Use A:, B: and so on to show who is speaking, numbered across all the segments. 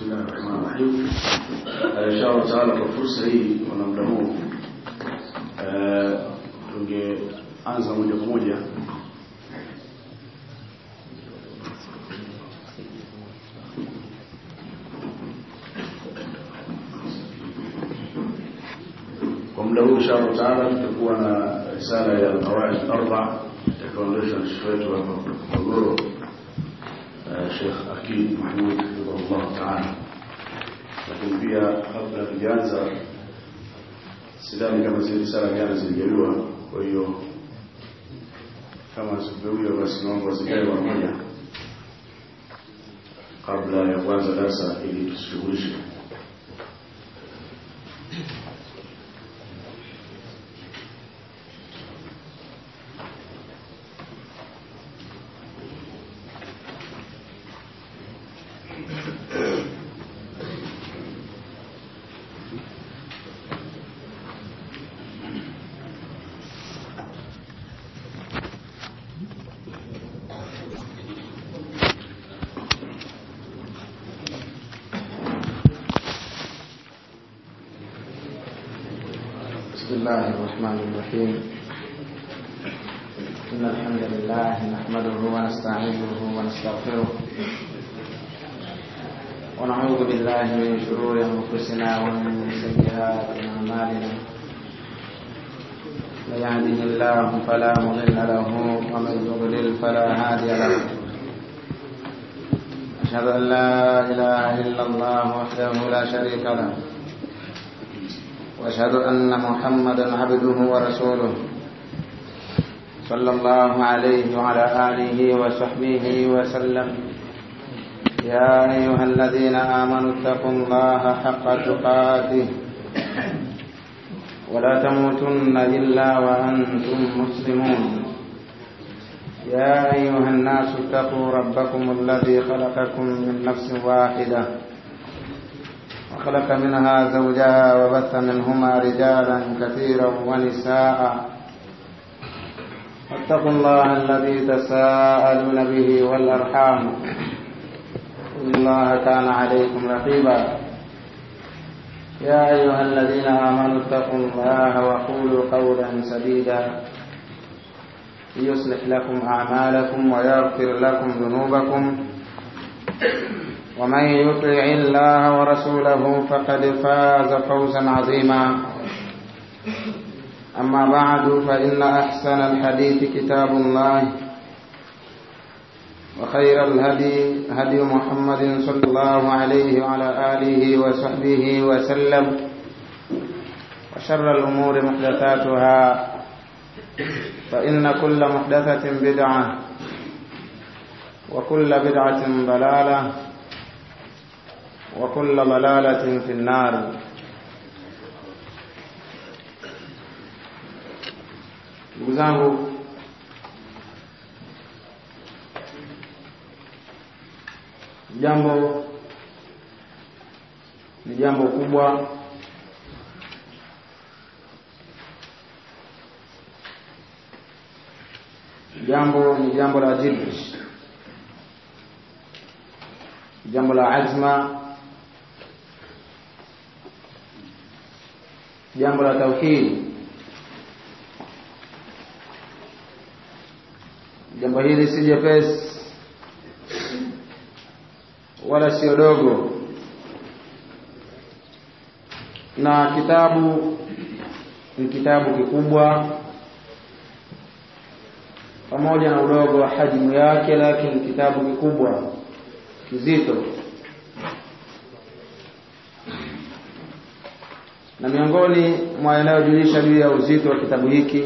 A: Bismillah ar-Rahman ar-Rahim. Inshallah taala kwa fursa hii na muda huu tungeanza moja kwa moja kwa muda huu inshallah taala tutakuwa na risala ya qawaid arba itakayoendeshwa na shekhe wetu hapa Morogoro Sheikh Akid Mahmud hafidhahullah taala. Lakini pia kabla tujaanza, sidhani kama zile risala jana ziligaiwa, kwa hiyo kama zikugawiwa, basi naomba wazigawe mara moja kabla ya kuanza darasa ili tusishughulishe
B: بسم الله الرحمن الرحيم إن الحمد لله نحمده ونستعينه ونستغفره ونعوذ بالله من شرور أنفسنا ومن سيئات أعمالنا من يهده الله فلا مضل له ومن يضلل فلا هادي له أشهد أن لا إله إلا الله وحده لا شريك له واشهد ان محمدا عبده ورسوله صلى الله عليه وعلى اله وصحبه وسلم يا ايها الذين امنوا اتقوا الله حق تقاته ولا تموتن الا وانتم مسلمون يا ايها الناس اتقوا ربكم الذي خلقكم من نفس واحده وخلق منها زوجها وبث منهما رجالا كثيرا ونساء واتقوا الله الذي تساءلون به والأرحام إن الله كان عليكم رقيبا يا أيها الذين آمنوا اتقوا الله وقولوا قولا سديدا يصلح لكم أعمالكم ويغفر لكم ذنوبكم ومن يطع الله ورسوله فقد فاز فوزا عظيما أما بعد فإن أحسن الحديث كتاب الله وخير الهدي هدي محمد صلى الله عليه وعلى آله وصحبه وسلم وشر الأمور محدثاتها فإن كل محدثة بدعة وكل بدعة ضلالة وكل ضلالة في النار ndugu zangu jambo ni jambo kubwa jambo ni jambo la jid jambo la azma jambo la tauhidi jambo hili si jepesi wala sio dogo na kitabu ni kitabu kikubwa pamoja na udogo wa hajmu yake lakini kitabu kikubwa kizito na miongoni mwa yanayojulisha juu ya uzito wa kitabu hiki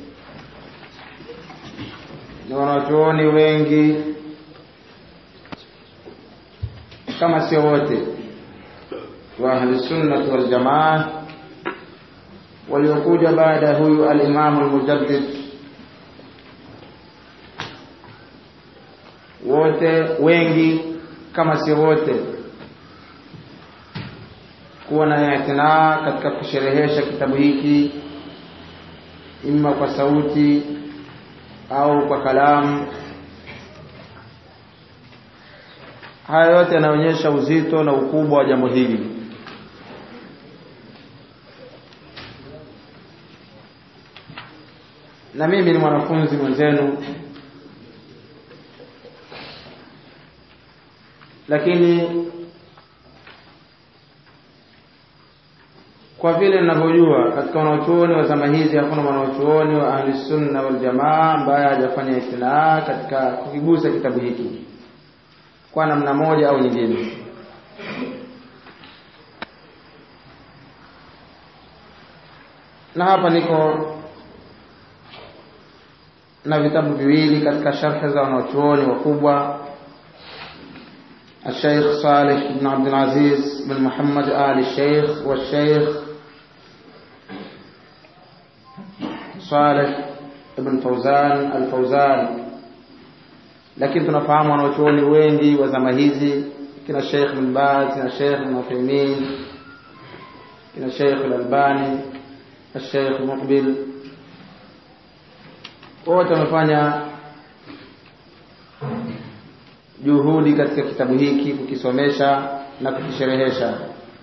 B: ni wanachuoni wengi kama sio wote wa ahlisunnati waljamaa waliokuja baada ya huyu alimamu almujaddid wote wengi kama sio wote kuwa na itinaa katika kusherehesha kitabu hiki imma kwa sauti au kwa kalamu haya yote yanaonyesha uzito na ukubwa wa jambo hili na mimi ni mwanafunzi mwenzenu lakini kwa vile ninavyojua katika wanaochuoni wa zama hizi hakuna mwanaochuoni wa ahli sunna wal jamaa ambaye hajafanya istinaa katika kukigusa kitabu hiki kwa namna moja au nyingine na hapa niko na vitabu viwili katika sharhi za wanaochuoni wakubwa الشيخ صالح بن عبد العزيز بن محمد آل الشيخ والشيخ صالح بن فوزان الفوزان lakini tunafahamu wanaochuoni wengi wa zama hizi kina Sheikh bin Baz kina Sheikh bin Uthaymeen kina Sheikh al-Albani Sheikh Muqbil wote wamefanya juhudi katika kitabu hiki kukisomesha na kukisherehesha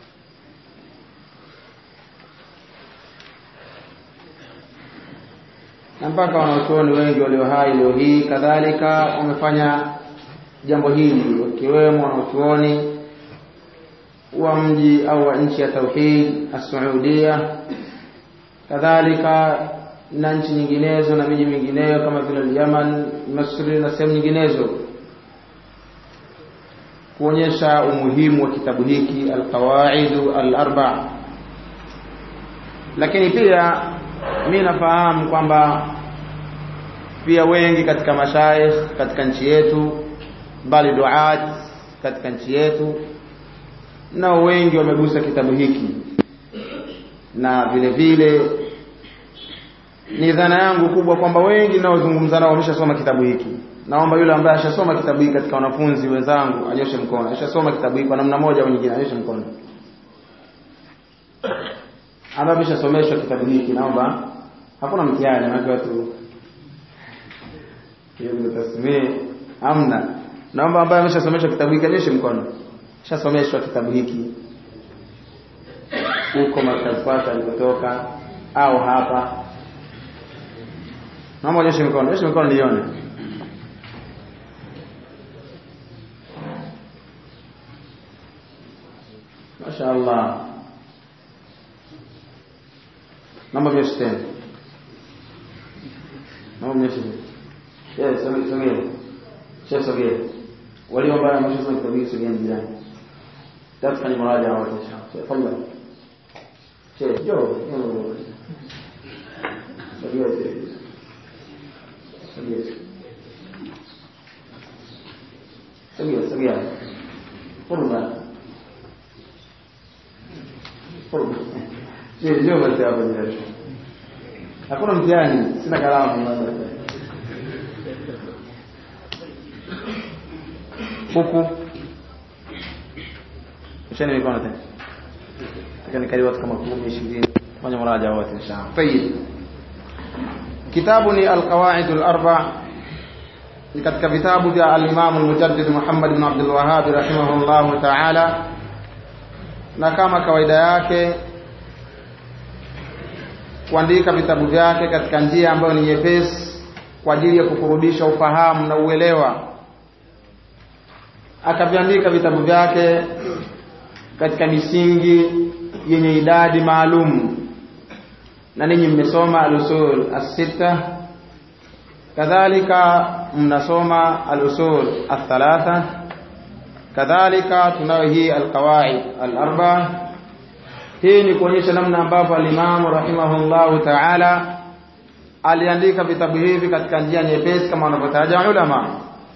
B: na mpaka wanachuoni wengi walio hai leo hii kadhalika wamefanya jambo hili wakiwemo wanachuoni wa mji au wa nchi ya Tauhid as-Saudia kadhalika na nchi nyinginezo na miji mingineyo kama vile Yaman, Misri na sehemu nyinginezo kuonyesha umuhimu wa kitabu hiki alqawaidu alarba lakini pia mi nafahamu kwamba pia wengi katika mashaikh katika nchi yetu bali duat katika nchi yetu nao wengi wamegusa kitabu hiki na vile vile ni dhana yangu kubwa kwamba wengi naozungumza nao wameshasoma kitabu hiki naomba yule ambaye ashasoma kitabu hiki katika wanafunzi wenzangu anyoshe mkono ashasoma kitabu hiki kwa namna moja au nyingine anyoshe mkono ambaye ameshasomeshwa kitabu hiki naomba hakuna mtihani maana watu hiyo ndio tasmii hamna naomba ambaye ameshasomeshwa kitabu hiki anyoshe mkono ashasomeshwa kitabu hiki huko markazi kwake alikotoka au hapa naomba anyoshe mkono anyoshe mkono nione mashaallah naomba mnyoshe tena naomba mnyoshe tena yes sogea sogea sio sogea walio ambao wameshasoma kitabu hiki sogea jirani tafanya maraja wote tafadhali che jo sogea sogea sogea sogea furma furma sio basi hapo jirani hakuna mtihani sina kalamu huku mshani mikono tena lakini karibu watu kama 10 20 fanya maraja wote inshallah tayib kitabu ni alqawaid alarba ni katika vitabu vya al-Imam al-Mujaddid Muhammad ibn Abdul Wahhab rahimahullah ta'ala na kama kawaida yake kuandika vitabu vyake katika njia ambayo ni nyepesi kwa ajili ya kukurubisha ufahamu na uelewa akaviandika vitabu vyake katika misingi yenye idadi maalum na ninyi mmesoma al-usul as-sita kadhalika mnasoma al-usul ath-thalatha kadhalika tunayo hii al-qawaid al-arba hii ni kuonyesha namna ambavyo al-Imam rahimahullahu ta'ala aliandika vitabu hivi katika njia nyepesi kama wanavyotaja ulama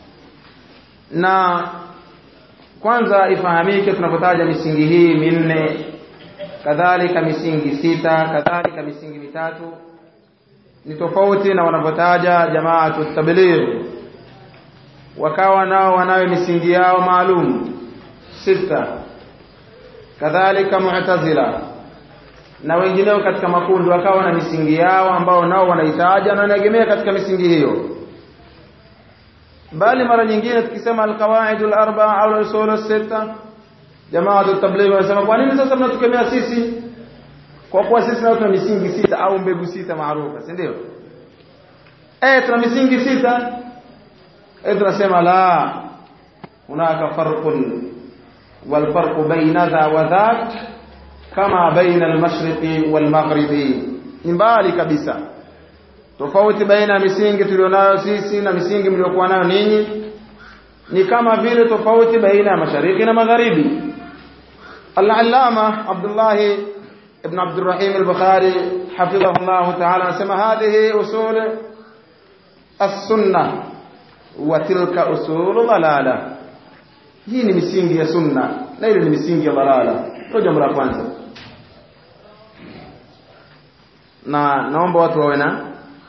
B: na kwanza ifahamike tunapotaja misingi hii minne kadhalika misingi sita kadhalika misingi mitatu ni tofauti na wanavyotaja jamaatu tabligh wakawa nao wanayo misingi yao maalum sita kadhalika mu'tazila na wengineo katika makundi wakawa na misingi yao ambao nao wanaitaja na wanaegemea katika misingi hiyo bali mara nyingine tukisema alqawaid alarba'a au al-usul as-sitta jamaa tabligh wanasema kwa nini sasa mnatukemea sisi kwa kuwa sisi nao tuna misingi sita au mbegu sita maarufa si ndio eh tuna misingi sita eh tunasema la hunaka farqun wal farqu baina dha wa dhak kama baina al-mashriqi wal maghribi ni mbali kabisa tofauti baina ya misingi tulionayo sisi na misingi mliokuwa nayo ninyi ni kama vile tofauti baina ya mashariki na magharibi al-allama Abdullah ibn Abdurrahim al-Bukhari hafidhahu Allah ta'ala anasema hadhihi usul as-sunnah wa tilka usul dalala hii ni misingi ya sunna na ile ni misingi ya dalala ndio jambo la kwanza na naomba watu wawe na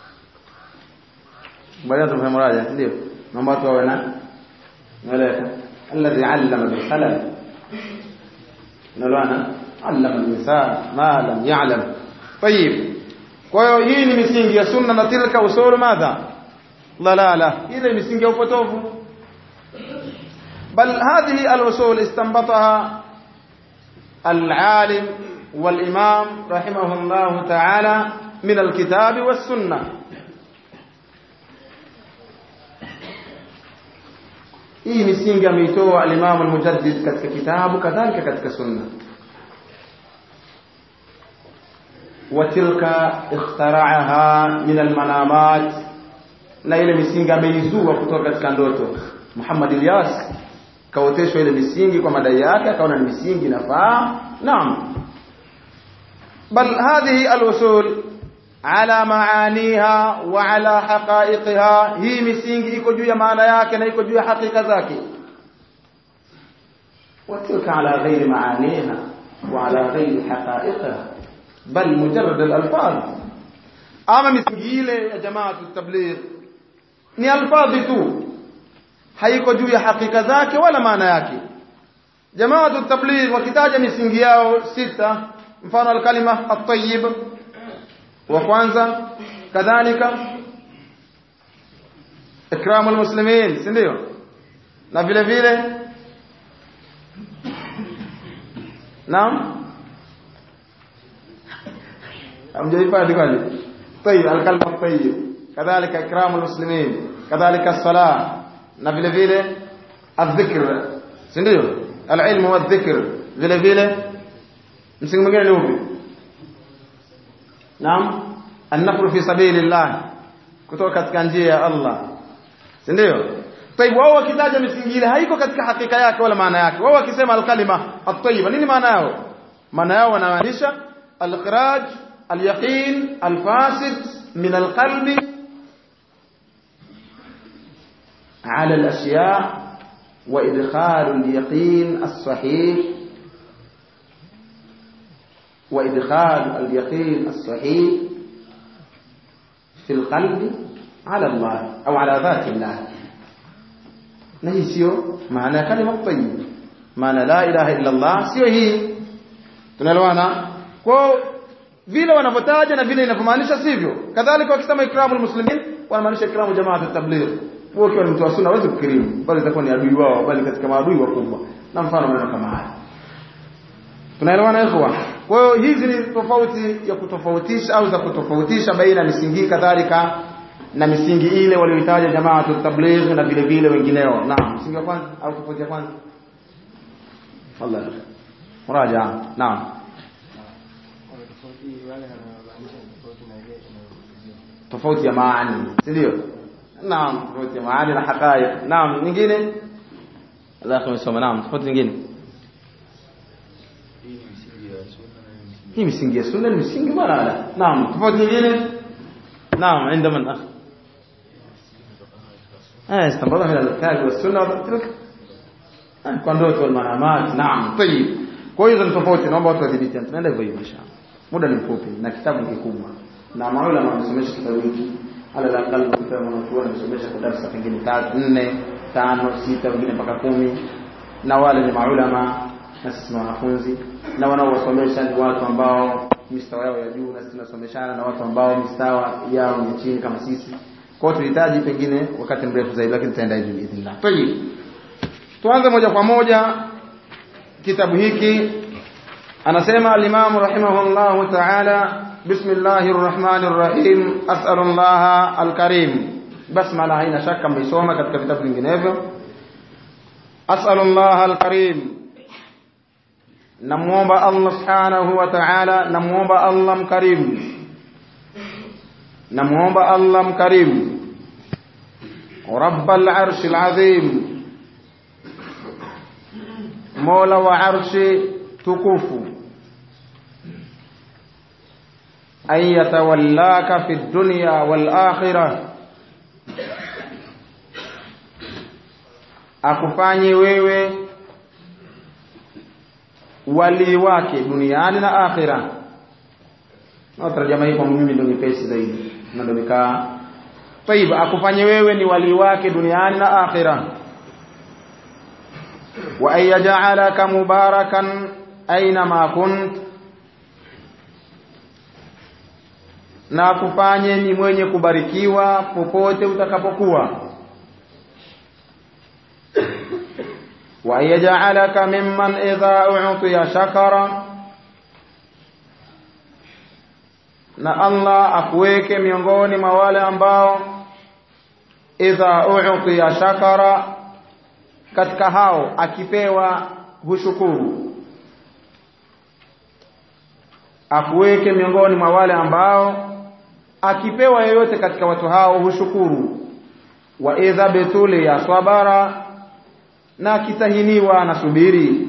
B: baada ya mraja ndio naomba watu wawe na naeleka alladhi allama bil qalam nalwana allama al-insan ma lam ya'lam طيب kwa hiyo hii ni misingi ya sunna na tilka usul madha dalala ile misingi ya upotofu بل هذه الأصول استنبطها العالم والإمام رحمه الله تعالى من الكتاب والسنة hii misingi ameitoa al-Imam al-Mujaddid katika kitabu kadhalika katika sunna watilka ikhtara'aha min al-manamat na ile misingi ameizua kutoka katika ndoto Muhammad Ilyas kaoteshwa ile misingi kwa madai yake akaona ni misingi inafaa naam bal hadhihi al-usul ala maaniha wa ala haqa'iqiha hii misingi iko juu ya maana yake na iko juu ya hakika zake وتلك على غير معانيها وعلى غير حقائقها بل مجرد الألفاظ أما مسجيلة يا جماعة التبليغ ni alfadhi tu haiko juu ya hakika zake wala maana yake jamaatu tabligh wakitaja misingi yao sita mfano alkalima at-tayyib wa kwanza kadhalika ikramu almuslimin si ndio na vile vile naam amjaifadi kwani طيب الكلمه الطيب كذلك اكرام المسلمين كذلك الصلاه na vile vile adhikr si ndio alilmu wadhikr vile vile msingi mwingine ni upi naam an-nafru fi sabilillah kutoka katika njia ya Allah si ndio طيب wao wakitaja misingi ile haiko katika hakika yake wala maana yake wao wakisema al-kalima at-tayyiba nini maana yao maana yao wanamaanisha al-ikhraj al-yaqin al-fasid min al-qalbi على الأشياء وإدخال اليقين الصحيح وإدخال اليقين الصحيح في القلب على الله أو على ذات الله نهي سيو معنى كلمة طيب معنى لا إله إلا الله سيو هي tunalewana kwa vile wanavyotaja na vile inavyomaanisha sivyo kadhalika wakisema ikramu muslimin wanamaanisha ikramu jamaa tabligh wewe ukiwa ni mtu wa sunna huwezi kukirimu bali itakuwa ni adui wao bali katika maadui wakubwa na mfano maneno kama haya tunaelewana ikhwa kwa hiyo hizi ni tofauti ya kutofautisha au za kutofautisha baina misingi kadhalika na misingi ile walioitaja jamaa tabligh na vile vile wengineo naam msingi wa kwanza au tofauti ya kwanza Allah muraja naam tofauti ya maani si ndio naam tofauti ya maani na haqaiq naam nyingine Allah amesoma naam tofauti nyingine hii misingi ya sunna ni misingi balala naam tofauti nyingine naam عند من اخ اه استنبطها من الكتاب والسنه وتلك kwa ndoto almanamat naam tayib kwa hiyo ni tofauti naomba watu wadhibiti tunaenda hivyo hivyo inshallah muda ni mfupi na kitabu kikubwa na maulama wamesomesha kitabu hiki ala la aqal kwa mwanachuoni amesomesha kwa darasa pengine tatu nne tano sita wengine mpaka kumi na wale ni maulama na sisi ni wanafunzi na wanaowasomesha ni watu ambao mistawa yao ya juu na sisi tunasomeshana na watu ambao mistawa yao ni chini kama sisi kwa hiyo tulihitaji pengine wakati mrefu zaidi lakini tutaenda hivi biidhnillah tayib tuanze moja kwa moja kitabu hiki anasema al-Imam rahimahullah ta'ala bismillahir rahmanir rahim as'alullah al-karim basmala haina shaka mmeisoma katika vitabu vinginevyo as'alullah al-karim namuomba Allah subhanahu wa ta'ala namuomba Allah mkarim namuomba Allah mkarim rabbal arshil azim mola wa arshi tukufu an yatawallaka fi dunya wal akhirah akufanye wewe wali wake duniani na akhira na tarjama hii kwa mimi ndio nyepesi zaidi na ndio nikaa طيب akufanye wewe ni wali wake duniani na akhira wa ayja'alaka mubarakan aina ma kunt na akufanye ni mwenye kubarikiwa popote utakapokuwa wa ayja'alaka mimman idha u'tiya shakara na Allah akuweke miongoni mwa wale ambao idha u'tiya shakara katika hao akipewa hushukuru akuweke miongoni mwa wale ambao akipewa yeyote katika watu hao hushukuru wa idha betuli ya sabara na akitahiniwa anasubiri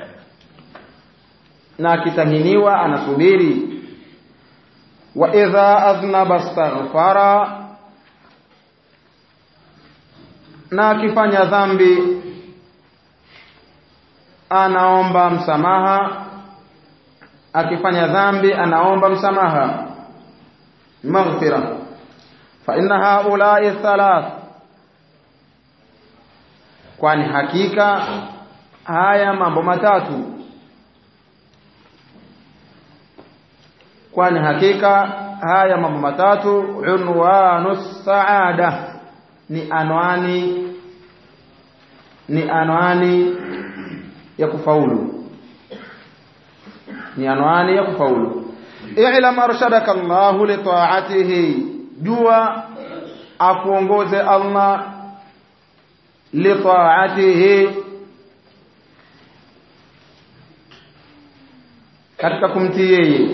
B: na akitahiniwa anasubiri wa idha aznaba astaghfara na akifanya dhambi anaomba msamaha akifanya dhambi anaomba msamaha maghfira fa inna haula'i thalath kwani hakika haya mambo matatu kwani hakika haya mambo matatu unwanu saada ni anwani ni anwani ya kufaulu ni anwani ya kufaulu i'lam arshadaka Allah li ta'atihi jua akuongoze Allah li ta'atihi katika kumtii yeye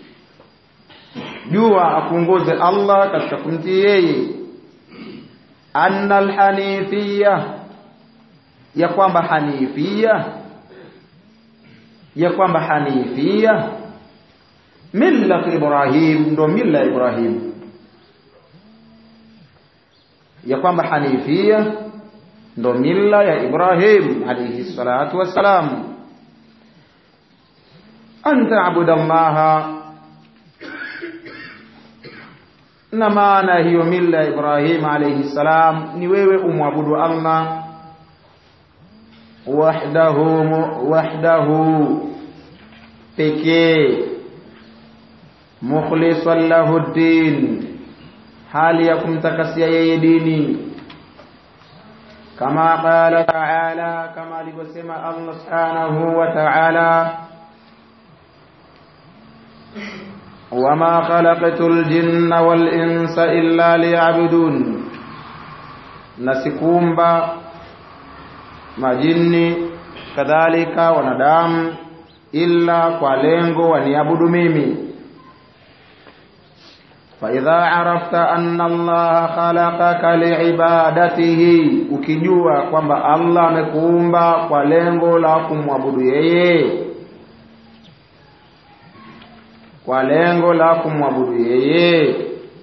B: jua akuongoze Allah katika kumtii yeye anna alhanifiyya ya kwamba hanifia ya kwamba hanifia milla Ibrahim ndo milla ya Ibrahim ya kwamba hanifia ndo milla ya Ibrahim alayhi salatu wassalam an ta'budallaha na maana hiyo milla ya Ibrahim alayhi salam ni wewe umwabudu Allah wahdahu wahdahu pekee mukhlisan lahu din hali ya kumtakasia yeye dini kama qala ta'ala kama alivyosema Allah subhanahu wa ta'ala وما خلقت الجن والإنس إلا ليعبدون نسكومبا majini kadhalika wanadamu illa kwa lengo waniabudu mimi faidha arafta anna allaha khalaqaka liibadatihi ukijua kwamba allah amekuumba kwa lengo la kumwabudu yeye kwa lengo la kumwabudu yeye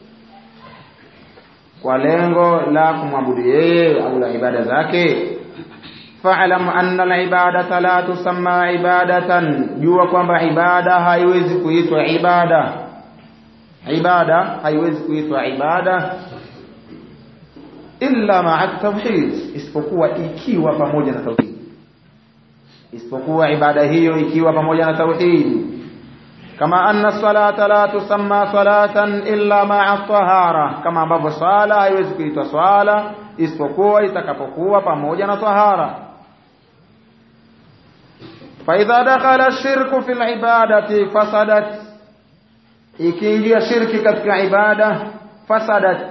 B: kwa lengo la kumwabudu yeye au la ibada zake fa'lam anna al-ibadata la tusamma ibadatan jua kwamba ibada haiwezi kuitwa ibada ibada haiwezi kuitwa ibada illa ma'a tauhid isipokuwa ikiwa pamoja na tauhid isipokuwa ibada hiyo ikiwa pamoja na tauhid kama anna salata la tusamma salatan illa ma'a tahara kama ambavyo swala haiwezi kuitwa swala isipokuwa itakapokuwa pamoja na tahara fa idha dakhala ash-shirku fil ibadati fasadat ikiingia shirki katika ibada fasadat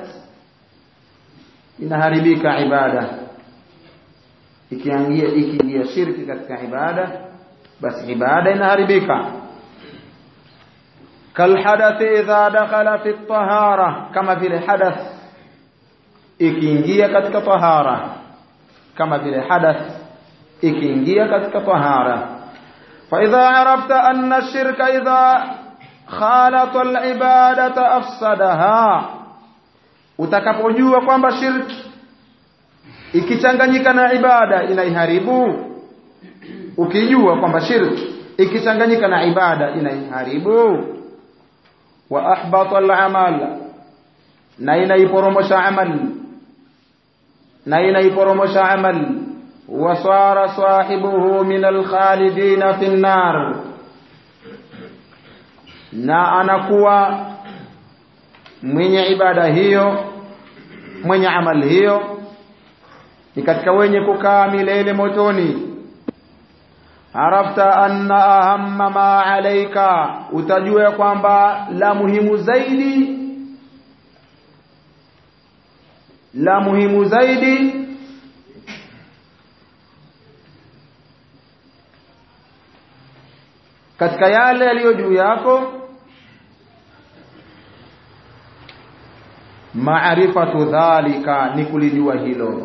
B: inaharibika ibada ikiingia ikiingia shirki katika ibada basi ibada inaharibika kalhadathi idha dakhala fi tahara kama vile hadath ikiingia katika tahara kama vile hadath ikiingia katika tahara fa idha arafta anna ash-shirka idha khalata al-ibadata afsadaha utakapojua kwamba shirki ikichanganyika na ibada inaiharibu ukijua kwamba shirki ikichanganyika na ibada inaiharibu wa ahbata al-amal na inaiporomosha amal na inaiporomosha amal wa sara sahibuhu min al-khalidina fi an-nar na anakuwa mwenye ibada hiyo mwenye amali hiyo ni katika wenye kukaa milele motoni arafta anna ahamma ma alayka utajua kwamba la muhimu zaidi la muhimu zaidi katika yale yaliyo juu yako maarifatu dhalika ni kulijua hilo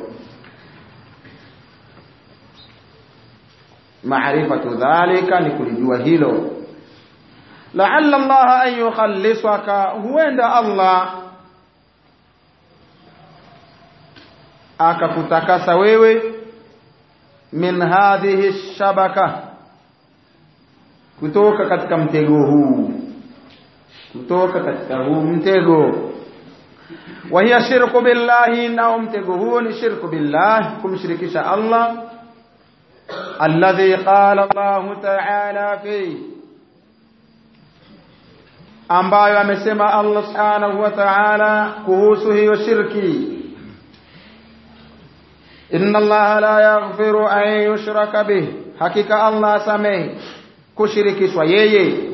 B: maarifatu dhalika ni kulijua hilo la'alla Allah an yukhallisaka huenda Allah akakutakasa wewe min hadhihi shabaka kutoka katika mtego huu kutoka katika huu mtego wa hiya shirku billahi na mtego huo ni shirku billah kumshirikisha Allah alladhi qala Allah ta'ala fi ambayo amesema Allah subhanahu wa ta'ala kuhusu hiyo shirki inna Allah la yaghfiru an yushraka bih hakika Allah samehe kushirikishwa yeye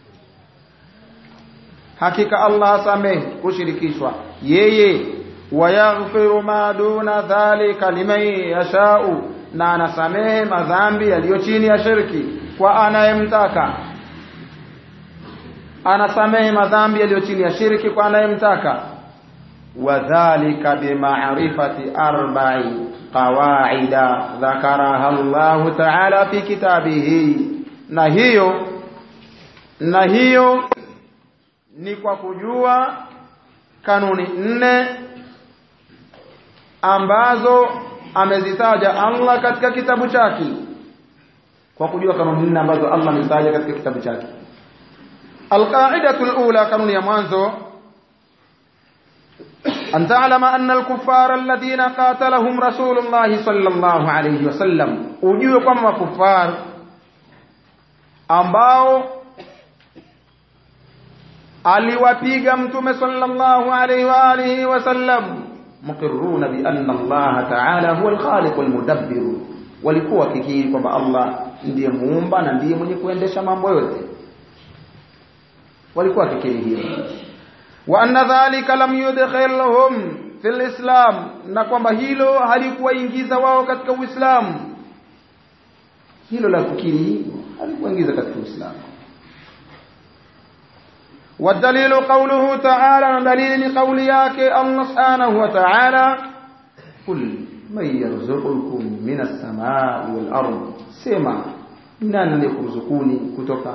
B: hakika Allah samehe kushirikishwa yeye wayaghfiru ma duna dhalika liman yashau na anasamehe madhambi yaliyo chini ya shirki kwa anayemtaka anasamehe madhambi yaliyo chini ya shirki kwa anayemtaka wadhālika bima'rifati arba'i qawaida dhakaraha Allah ta'ala fi kitabihi na hiyo na hiyo ni kwa kujua kanuni nne ambazo amezitaja Allah katika kitabu chake kwa kujua kanuni nne ambazo Allah amezitaja katika kitabu chake alqaidatu alula kanuni ya mwanzo أن تعلم أن الكفار الذين قاتلهم رسول الله صلى الله عليه وسلم ujue kwamba kufar ambao aliwapiga mtume sallallahu alayhi wa alihi wasallam muqirruna bi anna Allah ta'ala huwa al-khaliq wal-mudabbir walikuwa kikiri kwamba Allah ndiye muumba na ndiye mwenye kuendesha mambo yote walikuwa kikiri hiyo wa anna dhalika lam yudkhilhum fil islam na kwamba hilo halikuwaingiza wao katika uislamu hilo la kukiri halikuwaingiza katika uislamu والدليل قوله تعالى دليل قول yake Allah subhanahu wa ta'ala kul man yarzuqukum min as-samaa'i wal ard sema nani anayekuruzukuni kutoka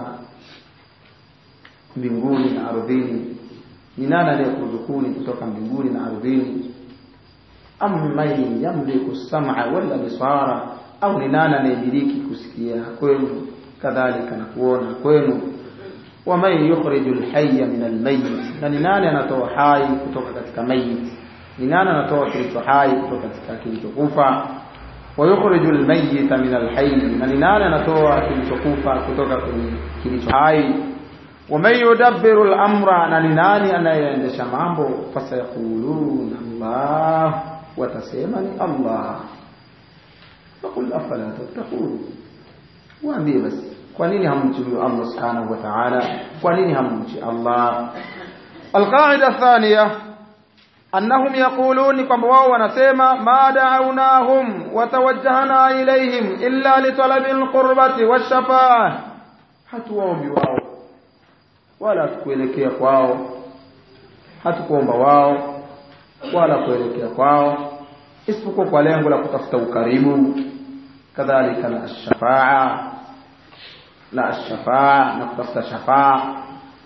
B: mbinguni na ardhini ni nani anayekuruzukuni kutoka mbinguni na ardhini amman yamliku as-sam'a wal absara au ni nani anayemiliki kusikia kwenu kadhalika na kuona kwenu waman yukhriju alhayya min almayyit na ni nani anatoa hai kutoka katika mayit ni nani anatoa kilicho hai kutoka katika kilichokufa wa yukhriju almayyita min alhayy na ni nani anatoa kilichokufa kutoka kwenye kilicho hai waman yudabbiru al-amra na ni nani anayeendesha mambo fasayaquluna Allah watasema ni Allah faqul afala tattaqun waambie basi kwa nini hamchi Allah subhanahu wa ta'ala kwa nini hamchi Allah القاعدة الثانية أنهم يقولون كما واو ونسيما ما دعوناهم وتوجهنا إليهم إلا لطلب القربة والشفاعة hatuwaombi wao wala hatukuelekea kwao hatukuomba wao wala kuelekea kwao isipokuwa kwa lengo la kutafuta ukaribu kadhalika na shafaa la shafaa na kutafuta shafaa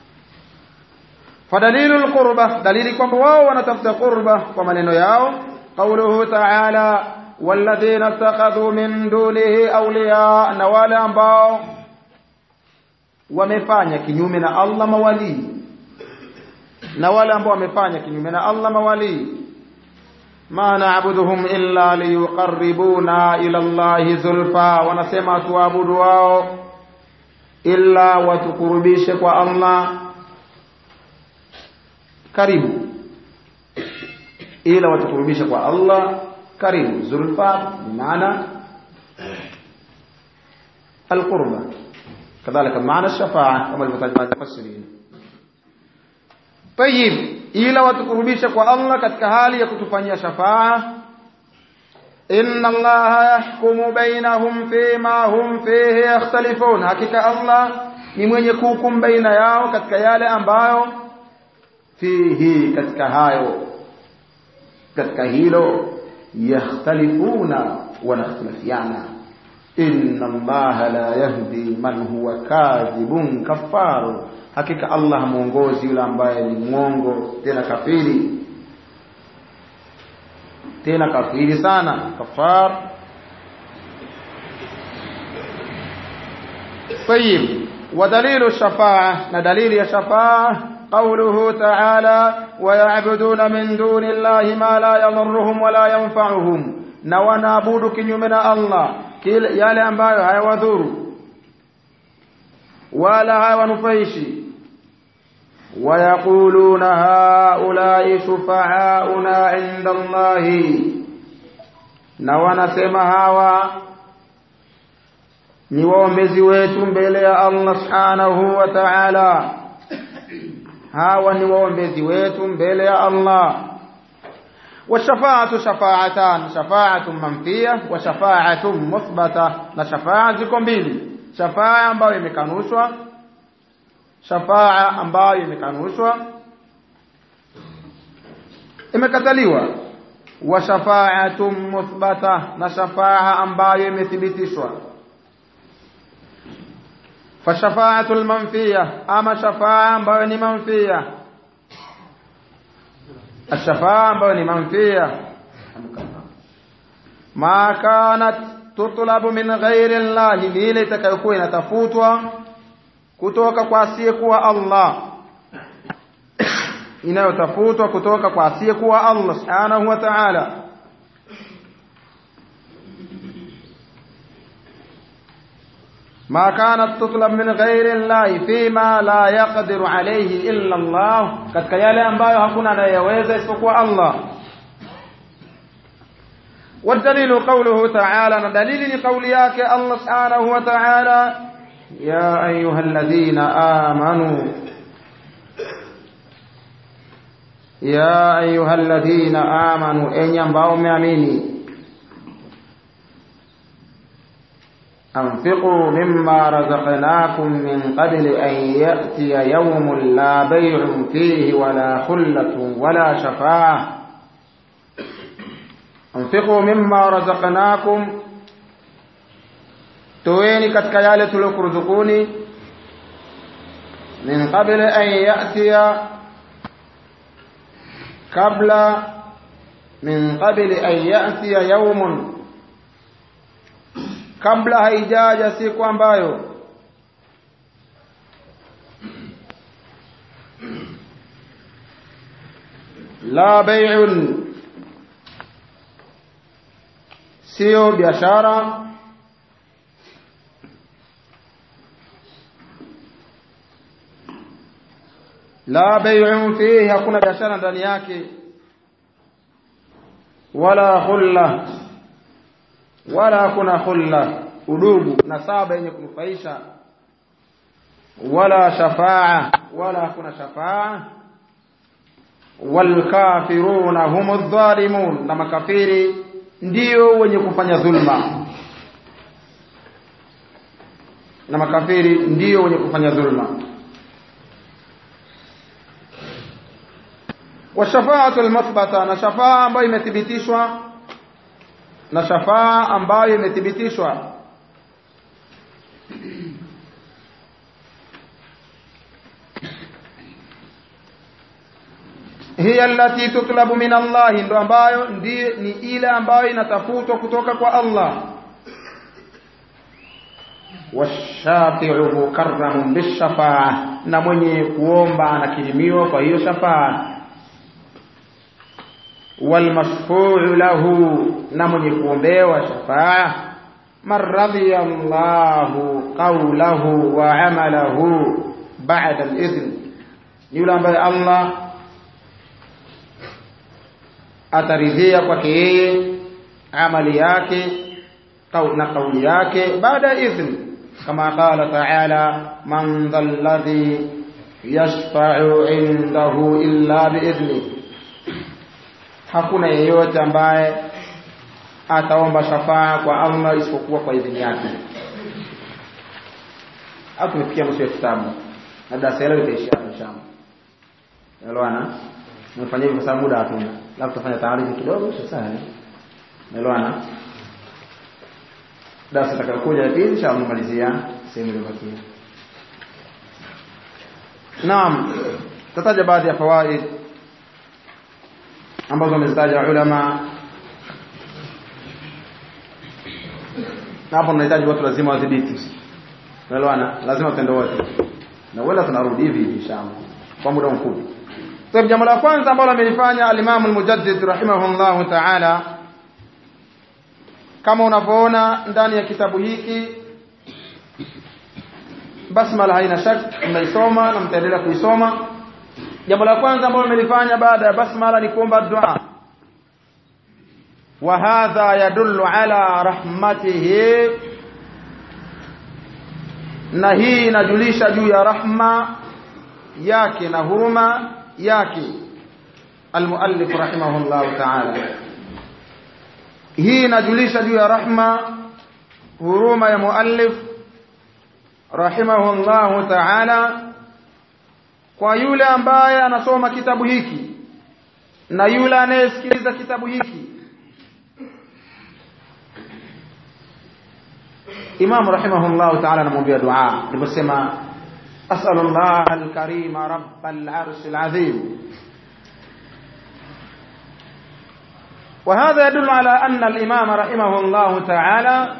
B: فدليل القربة دليل kwamba wao wanatafuta qurba kwa maneno yao قوله تعالى والذين اتخذوا من دونه أولياء na wale ambao wamefanya kinyume na Allah mawali na wale ambao wamefanya kinyume na Allah mawali ma na'buduhum illa liyuqarribuna ila Allah zulfa wanasema tuabudu wao illa watukurubishe kwa Allah karibu ila watukurubisha kwa Allah karibu zulfa maana alqurba kadhalika maana shafa'a kama alivyotaja mufassirin طيب ila watukurubisha kwa Allah katika hali ya kutufanyia shafa'a inna allaha yahkumu bainahum fima hum fihi yakhtalifun hakika Allah ni mwenye kuhukumu baina yao katika yale ambayo fihi katika hayo katika hilo yakhtalifuna wanakhtilafiana inna allaha la yahdi man huwa kadhibun kafaru hakika allah muongozi yule ambaye ni mwongo tena kafiri tena kafiri sana kafar طيب ودليل الشفاعة ندليل الشفاعة قوله تعالى ويعبدون من دون الله ما لا يضرهم ولا ينفعهم na wanaabudu kinyume na Allah kile yale ambayo hayawadhuru wala hayawanufaishi wayaquluna haulai shufaauna inda Allahi na wanasema hawa ni waombezi wetu mbele ya Allah subhanahu wa ta'ala hawa ni waombezi wetu mbele ya Allah والشفاعة شفاعتان شفاعة منفية وشفاعة مثبتة na shafaa ziko mbili shafaa ambayo imekanushwa shafaa ambayo imekanushwa imekataliwa wa shafaatun muthbata na shafaa ambayo imethibitishwa فالشفاعة المنفية أما شفاعة بني منفية الشفاعة بني منفية ما كانت تطلب من غير الله لile itakayokuwa inatafutwa kutoka kwa asiyekuwa Allah inayotafutwa kutoka kwa asiyekuwa Allah subhanahu wa ta'ala ما كانت تطلب من غير الله فيما لا يقدر عليه إلا الله katika yale ambayo hakuna anayeweza isipokuwa Allah والدليل قوله تعالى دليل لقولياك الله سبحانه وتعالى يا أيها الذين آمنوا يا أيها الذين آمنوا إن ينبعوا مؤمنين أنفقوا مما رزقناكم من قبل أن يأتي يوم لا بيع فيه ولا خلة ولا شفاعة أنفقوا مما رزقناكم تويني katika yale tuliokuruzukuni min qabli an ya'tiya kabla min qabli an ya'tiya yawmun kabla haijaja siku ambayo la bai'un sio biashara la bai'un fihi hakuna biashara ndani yake wala khulla wala hakuna khulla udugu na saba yenye kunufaisha wala shafaa wala hakuna shafaa walkafiruna humu dhalimun na makafiri ndio wenye kufanya dhulma na makafiri ndio wenye kufanya dhulma washafaatu almuthbata na shafaa ambayo imethibitishwa na shafaa ambayo imethibitishwa hiya allati tutlabu min Allah ndo ambayo ndiye ni ile ambayo inatafutwa kutoka kwa Allah washafi'u mukarramun bishafa'a na mwenye kuomba anakirimiwa kwa hiyo shafaa walmashfu'u lahu na mwenye kuombewa shafaa man radhiya Allahu qawlahu wa amalahu ba'da al-idhn yule ambaye Allah ataridhia kwake yeye amali yake na kauli yake baada ya idhn kama qala ta'ala man dhalladhi yashfa'u indahu illa biidhni hakuna yeyote ambaye ataomba shafaa kwa Allah isipokuwa kwa idhini yake au tumefikia mwisho wa kitabu na darasa hilo litaishia hapo inshallah elewana nimefanya hivyo kwa sababu muda hatuna labda tutafanya taarifa kidogo sasa elewana darasa litakayokuja la pili inshallah nimalizia sehemu iliyobakia naam tataja baadhi ya fawaid ambazo wamezitaja ulama na hapo tunahitaji watu lazima wadhibiti unaelewana lazima tutende wote na wala tunarudi hivi inshallah kwa muda mfupi kwa jambo la kwanza ambalo amelifanya al-Imam al-Mujaddid rahimahullahu ta'ala kama unavyoona ndani ya kitabu hiki basmala haina shak mnaisoma na mtaendelea kuisoma jambo la kwanza ambalo amelifanya baada ya basmala ni kuomba dua wa hadha yadullu ala rahmatihi na hii inajulisha juu ya rahma yake na huruma yake almuallif rahimahullah ta'ala hii inajulisha juu ya rahma huruma ya muallif rahimahullah ta'ala kwa yule ambaye anasoma kitabu hiki na yule anayesikiliza kitabu hiki Imam rahimahullah ta'ala anamwambia dua aliposema as'alullah al-karim rabbal arshil azim وهذا يدل على أن الإمام رحمه الله تعالى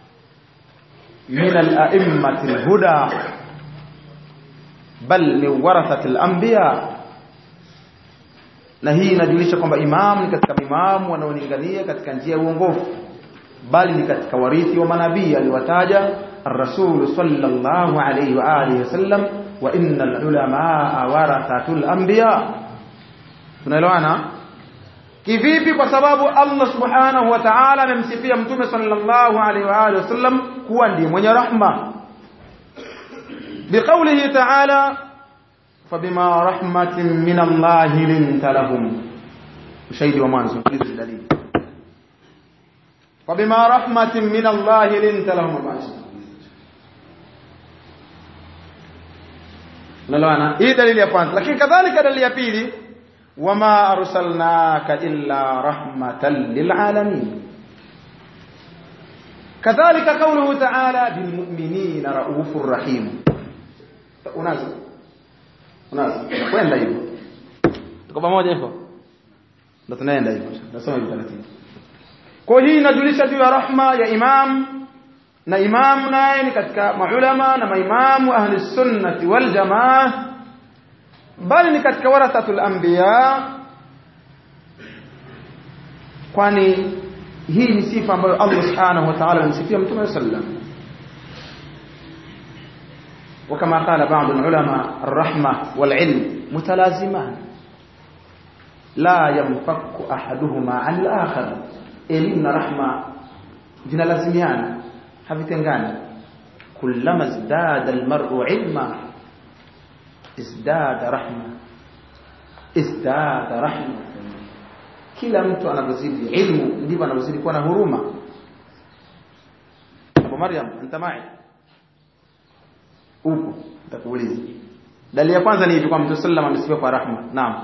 B: من الأئمة الهدى بل من ورثة الأنبياء na hii inajulisha kwamba imam ni katika imamu wanaolingania katika njia ya uongofu bali ni katika warithi wa manabii aliwataja ar-rasul sallallahu alayhi wa alihi wasallam wa innal ulamaa warathatul anbiya tunaelewana kivipi kwa sababu Allah subhanahu wa ta'ala amemsifia mtume sallallahu alayhi wa alihi wasallam kuwa ndiye mwenye rahma biqaulihi ta'ala fabima rahmatin min Allah linta lahum ushahidi wa mwanzo hizi dalili fabima rahmatin min Allah linta lahum basi nalwana hii dalili ya kwanza lakini kadhalika dalili ya pili wama arsalnaka illa rahmatan lilalamin kadhalika qawluhu ta'ala bilmu'minina raufur rahim unazo unazo kwenda hivyo tuko pamoja hivyo ndio tunaenda hivyo nasoma hivyo taratibu kwa hii inajulisha juu ya rahma ya imam na imam naye ni katika maulama na maimamu ahli sunnati wal jamaa bali ni katika warathatul anbiya kwani hii ni sifa ambayo Allah subhanahu wa ta'ala amsifia mtume sallam وكما قال بعض العلماء الرحمة والعلم mutalaziman la yamfaku ahaduhuma an al-akhar elimu na rahma zinalazimiana havitengani kullama izdada almar'u ilma izdada rahma izdada rahma kila mtu anavyozidi ilmu ndivyo anavyozidi kuwa na huruma Abu Maryam anta mai upo nitakuuliza dalili ya kwanza ni hivi kwa Mtume sallam amesifiwa kwa rahma naam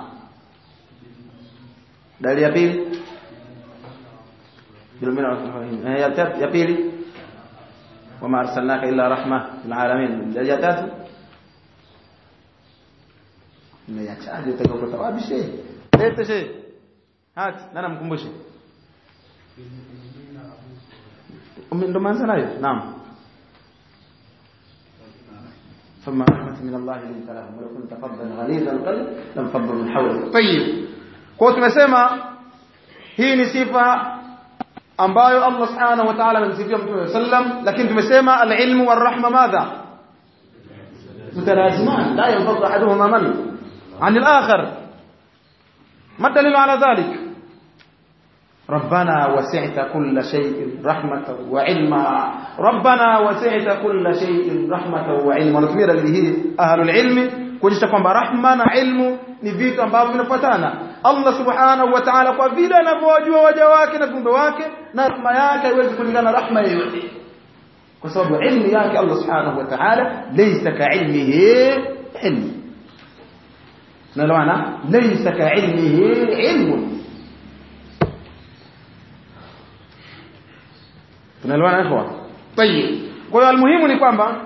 B: dalili ya pili ya pili wama arsalnaka illa rahma lil alamin dalili ya tatu nimeachaje utakapotawabishe lete she hati nana mkumbushe ndo maanza nayo naam ثم رحمة من الله لنت لهم ولو كنت فظا غليظ القلب لانفضوا من حولك طيب kwa tumesema hii ni sifa ambayo Allah subhanahu wa ta'ala amemsifia Mtume sallam lakini tumesema al-ilmu war-rahma madha mutalaziman la yanfadhu ahaduhuma man عن الآخر ما الدليل على ذلك ربنا وسعت كل شيء رحمة وعلما ربنا وسعت كل شيء رحمة وعلما ونتمير به أهل العلم kuonyesha kwamba rahma na ilmu ni vitu ambavyo vinafuatana Allah subhanahu wa ta'ala kwa vile anavyowajua waja wake na viumbe wake na rahma yake haiwezi kulingana na rahma yoyote kwa sababu ilmu yake Allah subhanahu wa ta'ala laysa ka'ilmihi ilmu tunaelewana laysa ka'ilmihi ilmun tunaelewana ikhwa tayib kwa hiyo almuhimu ni kwamba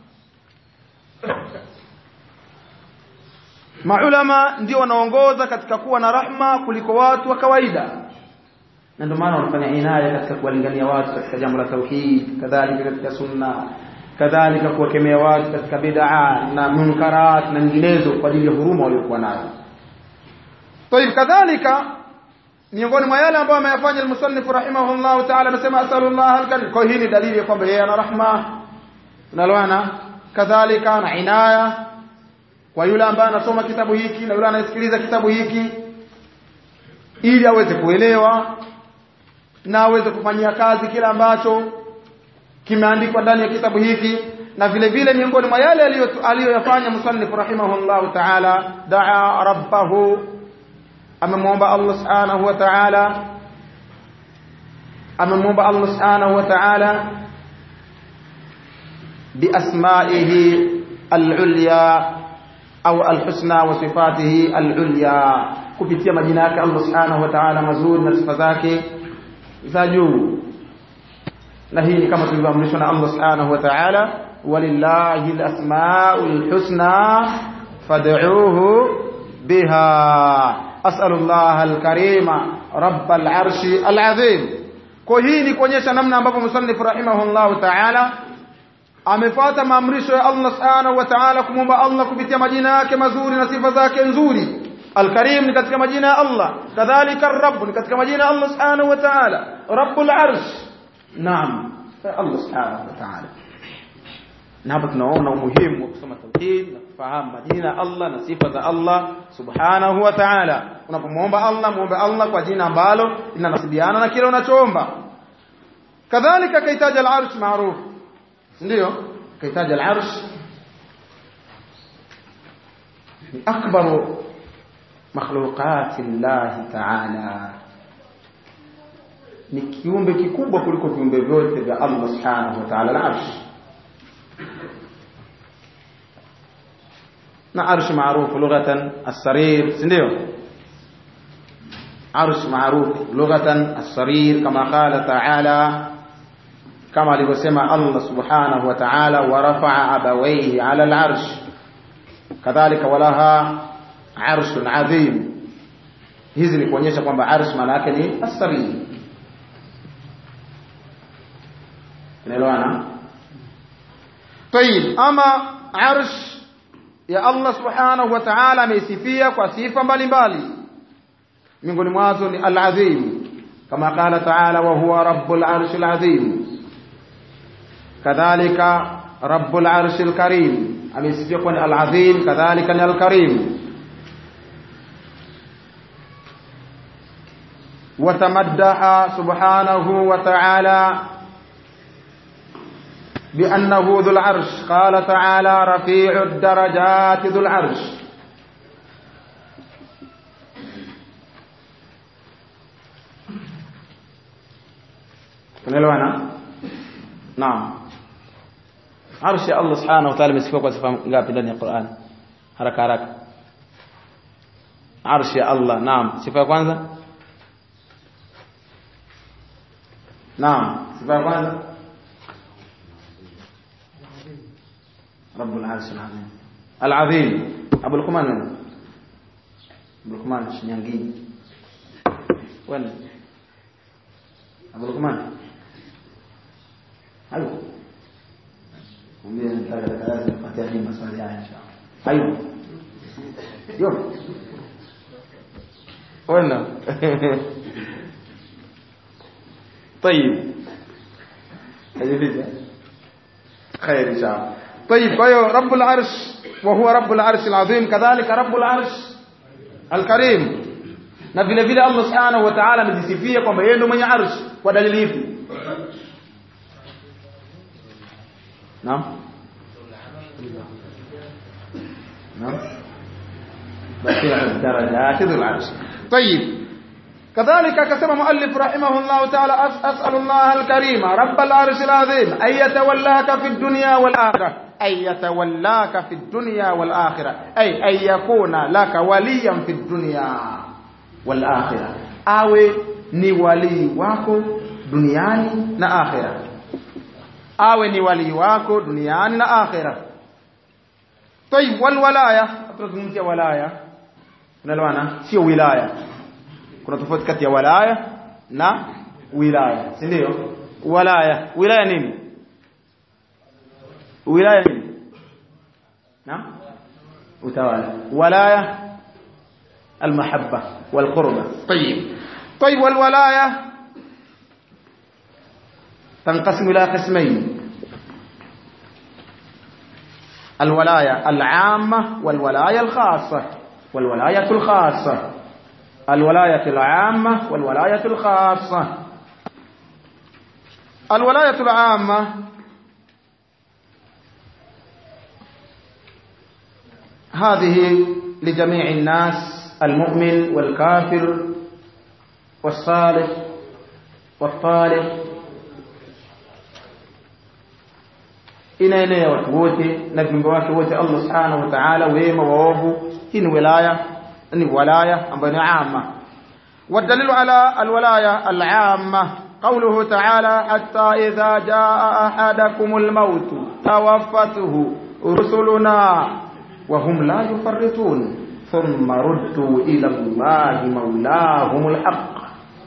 B: maulama ndio wanaongoza katika kuwa na rahma kuliko watu wa kawaida na ndio maana wanafanya inaya katika kuwalingania watu katika jambo la tauhid kadhalika katika sunna kadhalika kuwakemea watu katika bid'a na munkarat na nyinginezo kwa ajili ya huruma waliokuwa nayo طيب kadhalika miongoni mwa yale ambayo ameyafanya al-musannif rahimahullah ta'ala anasema asalullah al-karim kwa hii ni dalili ya kwamba yeye ana rahma tunaloana kadhalika na inaya kwa yule ambaye anasoma kitabu hiki na yule anayesikiliza kitabu hiki ili aweze kuelewa na aweze kufanyia kazi kile ambacho kimeandikwa ndani ya kitabu hiki na vile vile miongoni mwa yale aliyoyafanya musannif rahimahullah ta'ala daa rabbahu amemwomba Allah subhanahu wa ta'ala amemwomba Allah subhanahu wa ta'ala biasma'ihi al-ulya au al-husna wa sifatihi al-ulya kupitia majina yake Allah subhanahu wa ta'ala mazuri na sifa zake za juu na hii ni kama tulivyoamrishwa na Allah subhanahu wa ta'ala walillahi al-asma'ul husna fad'uuhu biha as'alu Allah al-karima rabb al-arshi al-azim kwa hii ni kuonyesha namna ambavyo musannif rahimahullah ta'ala amefuata maamrisho ya Allah subhanahu wa ta'ala kumwomba Allah kupitia majina yake mazuri na sifa zake nzuri Al-Karim ni katika majina ya Allah kadhalika Ar-Rabb ni katika majina ya Allah subhanahu wa ta'ala Rabbul Arsh naam Allah subhanahu wa ta'ala na hapa tunaona umuhimu wa kusoma tauhid na kufahamu majina ya Allah na sifa za Allah subhanahu wa ta'ala unapomwomba Allah muombe Allah kwa jina ambalo linanasibiana na kile unachoomba kadhalika kaitaja al-arsh maarufu ndio kaitaja al-arsh ni akbaru makhluqati Allah ta'ala ni kiumbe kikubwa kuliko viumbe vyote vya Allah subhanahu wa ta'ala al-arsh na arsh maarufu lughatan as-sarir ndio arsh maarufu lughatan as-sarir kama qala ta'ala kama alivyosema Allah subhanahu wa ta'ala wa rafa'a abawayhi 'ala al-'arsh kadhalika walaha 'arshun 'azim hizi ni kuonyesha kwamba arsh maana yake ni as-sarir unaelewana طيب ama arsh ya Allah subhanahu wa ta'ala ameisifia kwa sifa mbalimbali miongoni mwazo ni al-azim kama qala ta'ala wa huwa rabbul arshil azim kadhalika rabbul arshil karim amesifia kuwa ni al-azim kadhalika ni al-karim وتمدح سبحانه وتعالى بأنه ذو العرش قال تعالى رفيع الدرجات ذو العرش tunaelewana naam arshi ya Allah subhanahu wa ta'ala imesifiwa kwa sifa ngapi ndani ya Qur'an haraka haraka arshi ya Allah naam sifa ya kwanza naam sifa ya kwanza رب العرش العظيم العظيم ابو لقمان وين ابو لقمان شنيانجي وين ابو لقمان ايوه mwambie nitaka darasa nipatie hii maswali haya inshallah ayo yo wena طيب هذه خير ان شاء الله طيب فهو رب العرش وهو رب العرش العظيم كذلك رب العرش الكريم na vile vile Allah subhanahu wa ta'ala amejisifia kwamba yeye ndio mwenye arsh kwa dalili ipi naam naam رفيع الدرجات ذو العرش طيب كذلك كتب مؤلف رحمه الله تعالى أسأل الله الكريم رب العرش العظيم أن يتولاك في الدنيا والآخرة أن يتولاك في الدنيا والآخرة أي أن يكون لك وليا في الدنيا والآخرة awe ni walii wako duniani na akhira awe ni walii wako duniani na akhira طيب والولايه tunazungumzia walaya unaelewana sio wilaya kuna tofauti kati ya walaya na wilaya si ndio walaya wilaya nini wilaya nini na utawala walaya المحبة والقربة طيب طيب والولاية تنقسم إلى قسمين الولاية العامة والولاية الخاصة والولاية الخاصة الولاية العامة والولاية الخاصة الولاية العامة هذه لجميع الناس المؤمن والكافر والصالح والطالب inaenea watu wote na viumbe wake wote Allah subhanahu wa ta'ala wema waovu hii ni wilaya ni walaya ambayo ni amma والدليل على الولاية العامة قوله تعالى حتى إذا جاء أحدكم الموت توفته رسلنا وهم لا يفرطون ثم ردوا إلى الله مولاهم الحق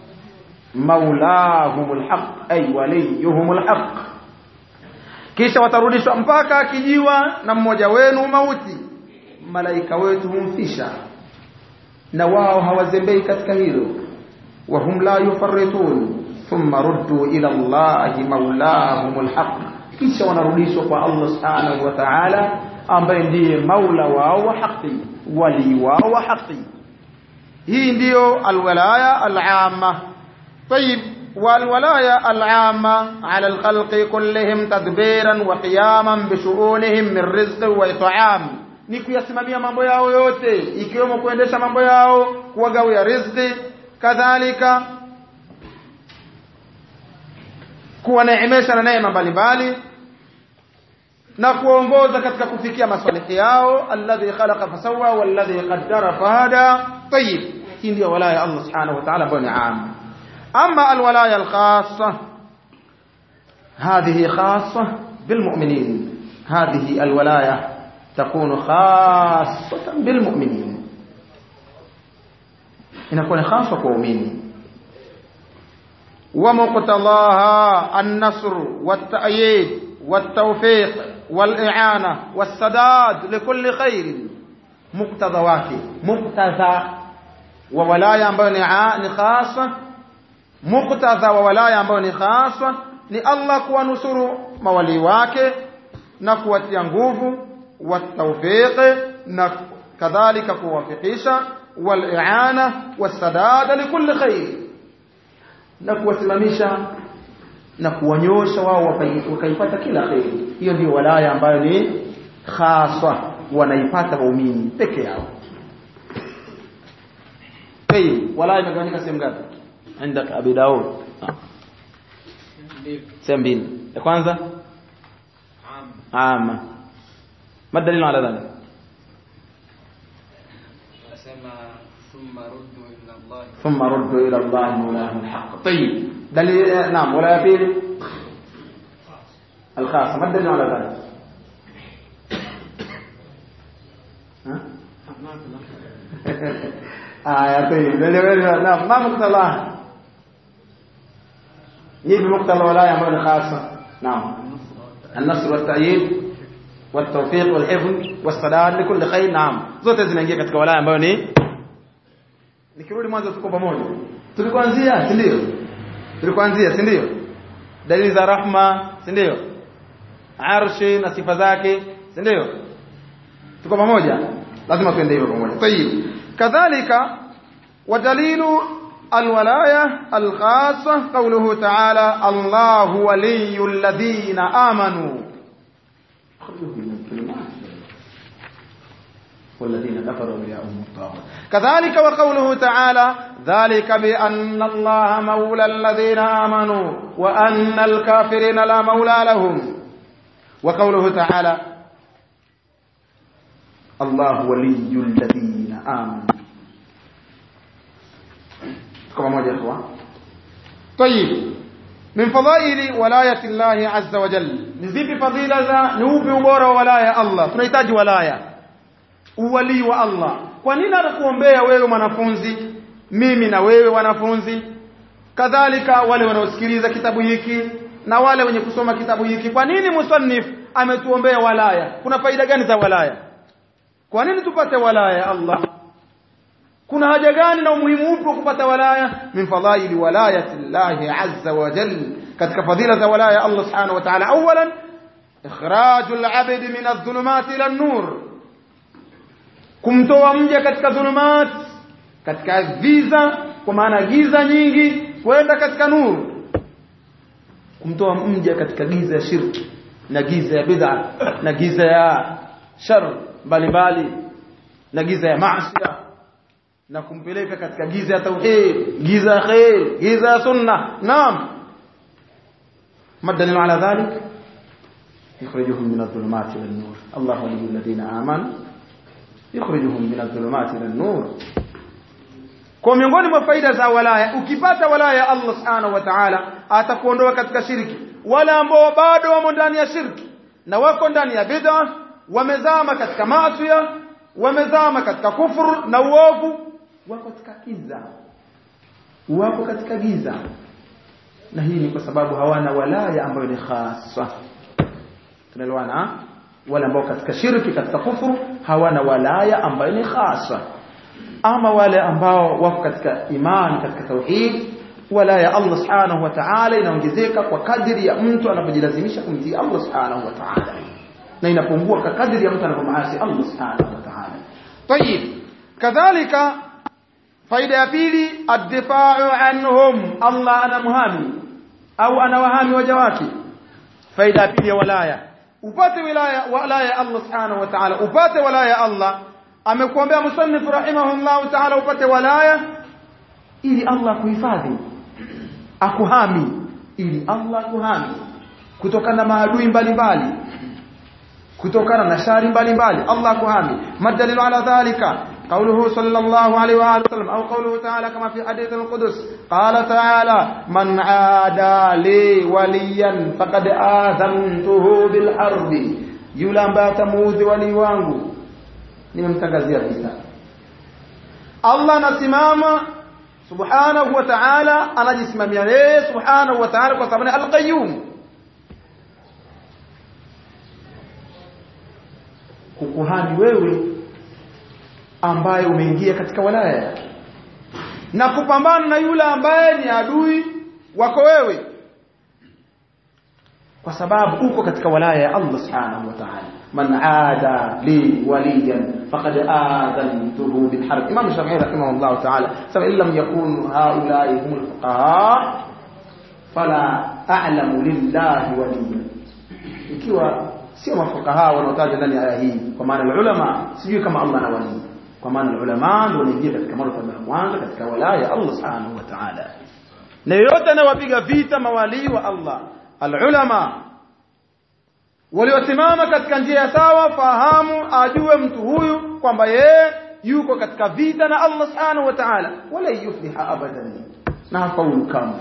B: مولاهم الحق أي وليهم الحق kisha watarudishwa mpaka akijiwa na mmoja wenu mauti malaika wetu humfisha na wao hawazembei katika hilo wahum la yufarritun thumma ruddu ila Allahi maulahumul haq kisha wanarudishwa kwa Allah subhanahu wa ta'ala ambaye ndiye maula wao wa haki wali wao wa haki hii ndiyo alwalaya alama طيب والولاية العامة على الخلق كلهم تدبيرا وقياما بشؤونهم من رزق وإطعام ni kuyasimamia mambo yao yote ikiwemo kuendesha mambo yao kuwagawia riziki kadhalika kuwaneemesha na neema mbalimbali na kuongoza katika kufikia masalihi yao alladhi khalaqa fasawa walladhi qaddara fahada tayib hii ndio walaya Allah subhanahu wa ta'ala ambayo ni amma أما الولاية الخاصة هذه خاصة بالمؤمنين هذه الولاية تكون خاصة بالمؤمنين inakuwa ni hasa kwa waumini ومقتضاها النصر والتأييد والتوفيق والإعانة والسداد لكل خير مقتضى wake مقتضى وولاية ambayo ni khasa muktadha wa walaya ambayo ni haswa ni Allah kuwanusuru mawali wake na kuwatia nguvu watawfiq na kadhalika kuwafikisha wal-i'ana was-sadada likulli khair na kuwasimamisha na kuwanyosha wao wakai- wakaipata kila kheri hiyo ndio walaya ambayo ni khaswa wanaipata waumini peke yao طيب walaya imegawanyika sehemu ngapi عندك ابي داود sehemu mbili ya kwanza ama ما الدليل على ذلك
C: أسمى ثم ردوا إلى الله
B: ثم ردوا الى الله مولاهم الحق طيب دليل آه، نعم ولا يفيد الخاصه ما الدليل على ذلك ها آه طيب دليل نعم ما مقتضاه يجي مقتضى ولاية أمر خاصة نعم النصر والتأييد والتوفيق والحفظ والسداد لكل خير نعم zote zinaingia katika walaya ambayo ni nikirudi mwanzo tuko pamoja tulikuanzia si ndio tulikuanzia si ndio dalili za rahma si ndio arshi na sifa zake si ndio tuko pamoja lazima tuende hivyo pamoja tayib kadhalika ودليل الولاية الخاصة قوله تعالى الله ولي الذين آمنوا والذين كفروا أولياءهم الطاغوت كذلك وقوله تعالى ذلك بأن الله مولى الذين آمنوا وأن الكافرين لا مولى لهم وقوله تعالى الله ولي الذين آمنوا كما موجه إخوة طيب من فضائل ولاية الله عز وجل نزيب فضيلة ذا نوبي وبورا ولاية الله tunahitaji ولاية uwalii wa Allah kwa nini anakuombea wewe mwanafunzi mimi na wewe wanafunzi kadhalika wale wanaosikiliza kitabu hiki na wale wenye kusoma kitabu hiki kwa nini musannif ametuombea walaya kuna faida gani za walaya kwa nini tupate walaya ya Allah kuna haja gani na umuhimu upi wa kupata walaya min fadhaili walayati llahi azza wa jal katika fadhila za walaya Allah subhanahu wa ta'ala awalan ikhrajul abd min adh-dhulumati ila an-nur kumtoa mja katika dhulumat katika giza kwa maana giza nyingi kwenda katika nuru kumtoa mja katika giza ya shirki na giza ya bid'a na giza ya shar mbalimbali na giza ya maasi na kumpeleka katika giza ya tauhid giza ya khair giza ya sunna naam madalil ala dhalik يخرجهم من الظلمات الى النور الله ولي الذين امنوا يخرجهم من الظلمات الى النور kwa miongoni mwa faida za walaya ukipata walaya Allah subhanahu wa ta'ala atakuondoa katika shirki wale ambao bado wamo ndani ya shirki na wako ndani ya bid'a wamezama katika maasi wamezama katika kufuru na uovu wako katika giza wako katika giza na hii ni kwa sababu hawana walaya ambayo ni khasa tunaelewana wale ambao katika shirki katika kufuru hawana walaya ambayo ni khasa ama wale ambao wako katika imani katika tauhid walaya Allah subhanahu wa ta'ala inaongezeka kwa kadiri ya mtu anapojilazimisha kumtii Allah subhanahu wa ta'ala na inapungua kwa kadiri ya mtu anapomaasi Allah subhanahu wa ta'ala طيب kadhalika faida ya pili ad-difa'u anhum Allah anamhami au anawahami waja wake faida ya pili ya walaya upate wilaya walaya Allah subhanahu wa ta'ala upate walaya Allah amekuambia musannif rahimahullah ta'ala upate walaya ili Allah kuhifadhi akuhami ili Allah kuhami kutokana na maadui mbalimbali kutokana na shari mbalimbali Allah kuhami madalilu ala dhalika قوله صلى الله عليه وآله وسلم أو قوله تعالى كما في حديث القدس قال تعالى من عادى لي وليا فقد آذنته بالحرب yule ambaye atamuudhi wali wangu nimemtangazia vita Allah anasimama subhanahu wa ta'ala anajisimamia yeye subhanahu wa ta'ala kwa sababu ni al-qayyum kukuhani wewe ambaye umeingia katika walaya na kupambana na yule ambaye ni adui wako wewe kwa sababu uko katika walaya ya Allah subhanahu wa ta'ala man aada li waliyan faqad aadhantuhu bil harb imam shafi'i rahimahullah ta'ala sema illam yakun haula'i humul fuqaha fala a'lamu lillahi waliyan ikiwa sio mafukaha wanaotaja ndani ya aya hii kwa maana ulama sijui kama Allah na wali kwa maana ulama ndio wanaingia katika martaba ya kwanza katika walaya ya Allah subhanahu wa ta'ala na yote anawapiga vita mawali wa Allah alulama waliosimama katika njia sawa fahamu ajue mtu huyu kwamba yeye yuko katika vita na Allah subhanahu wa ta'ala wala yufliha abadan na hafaulu kamwe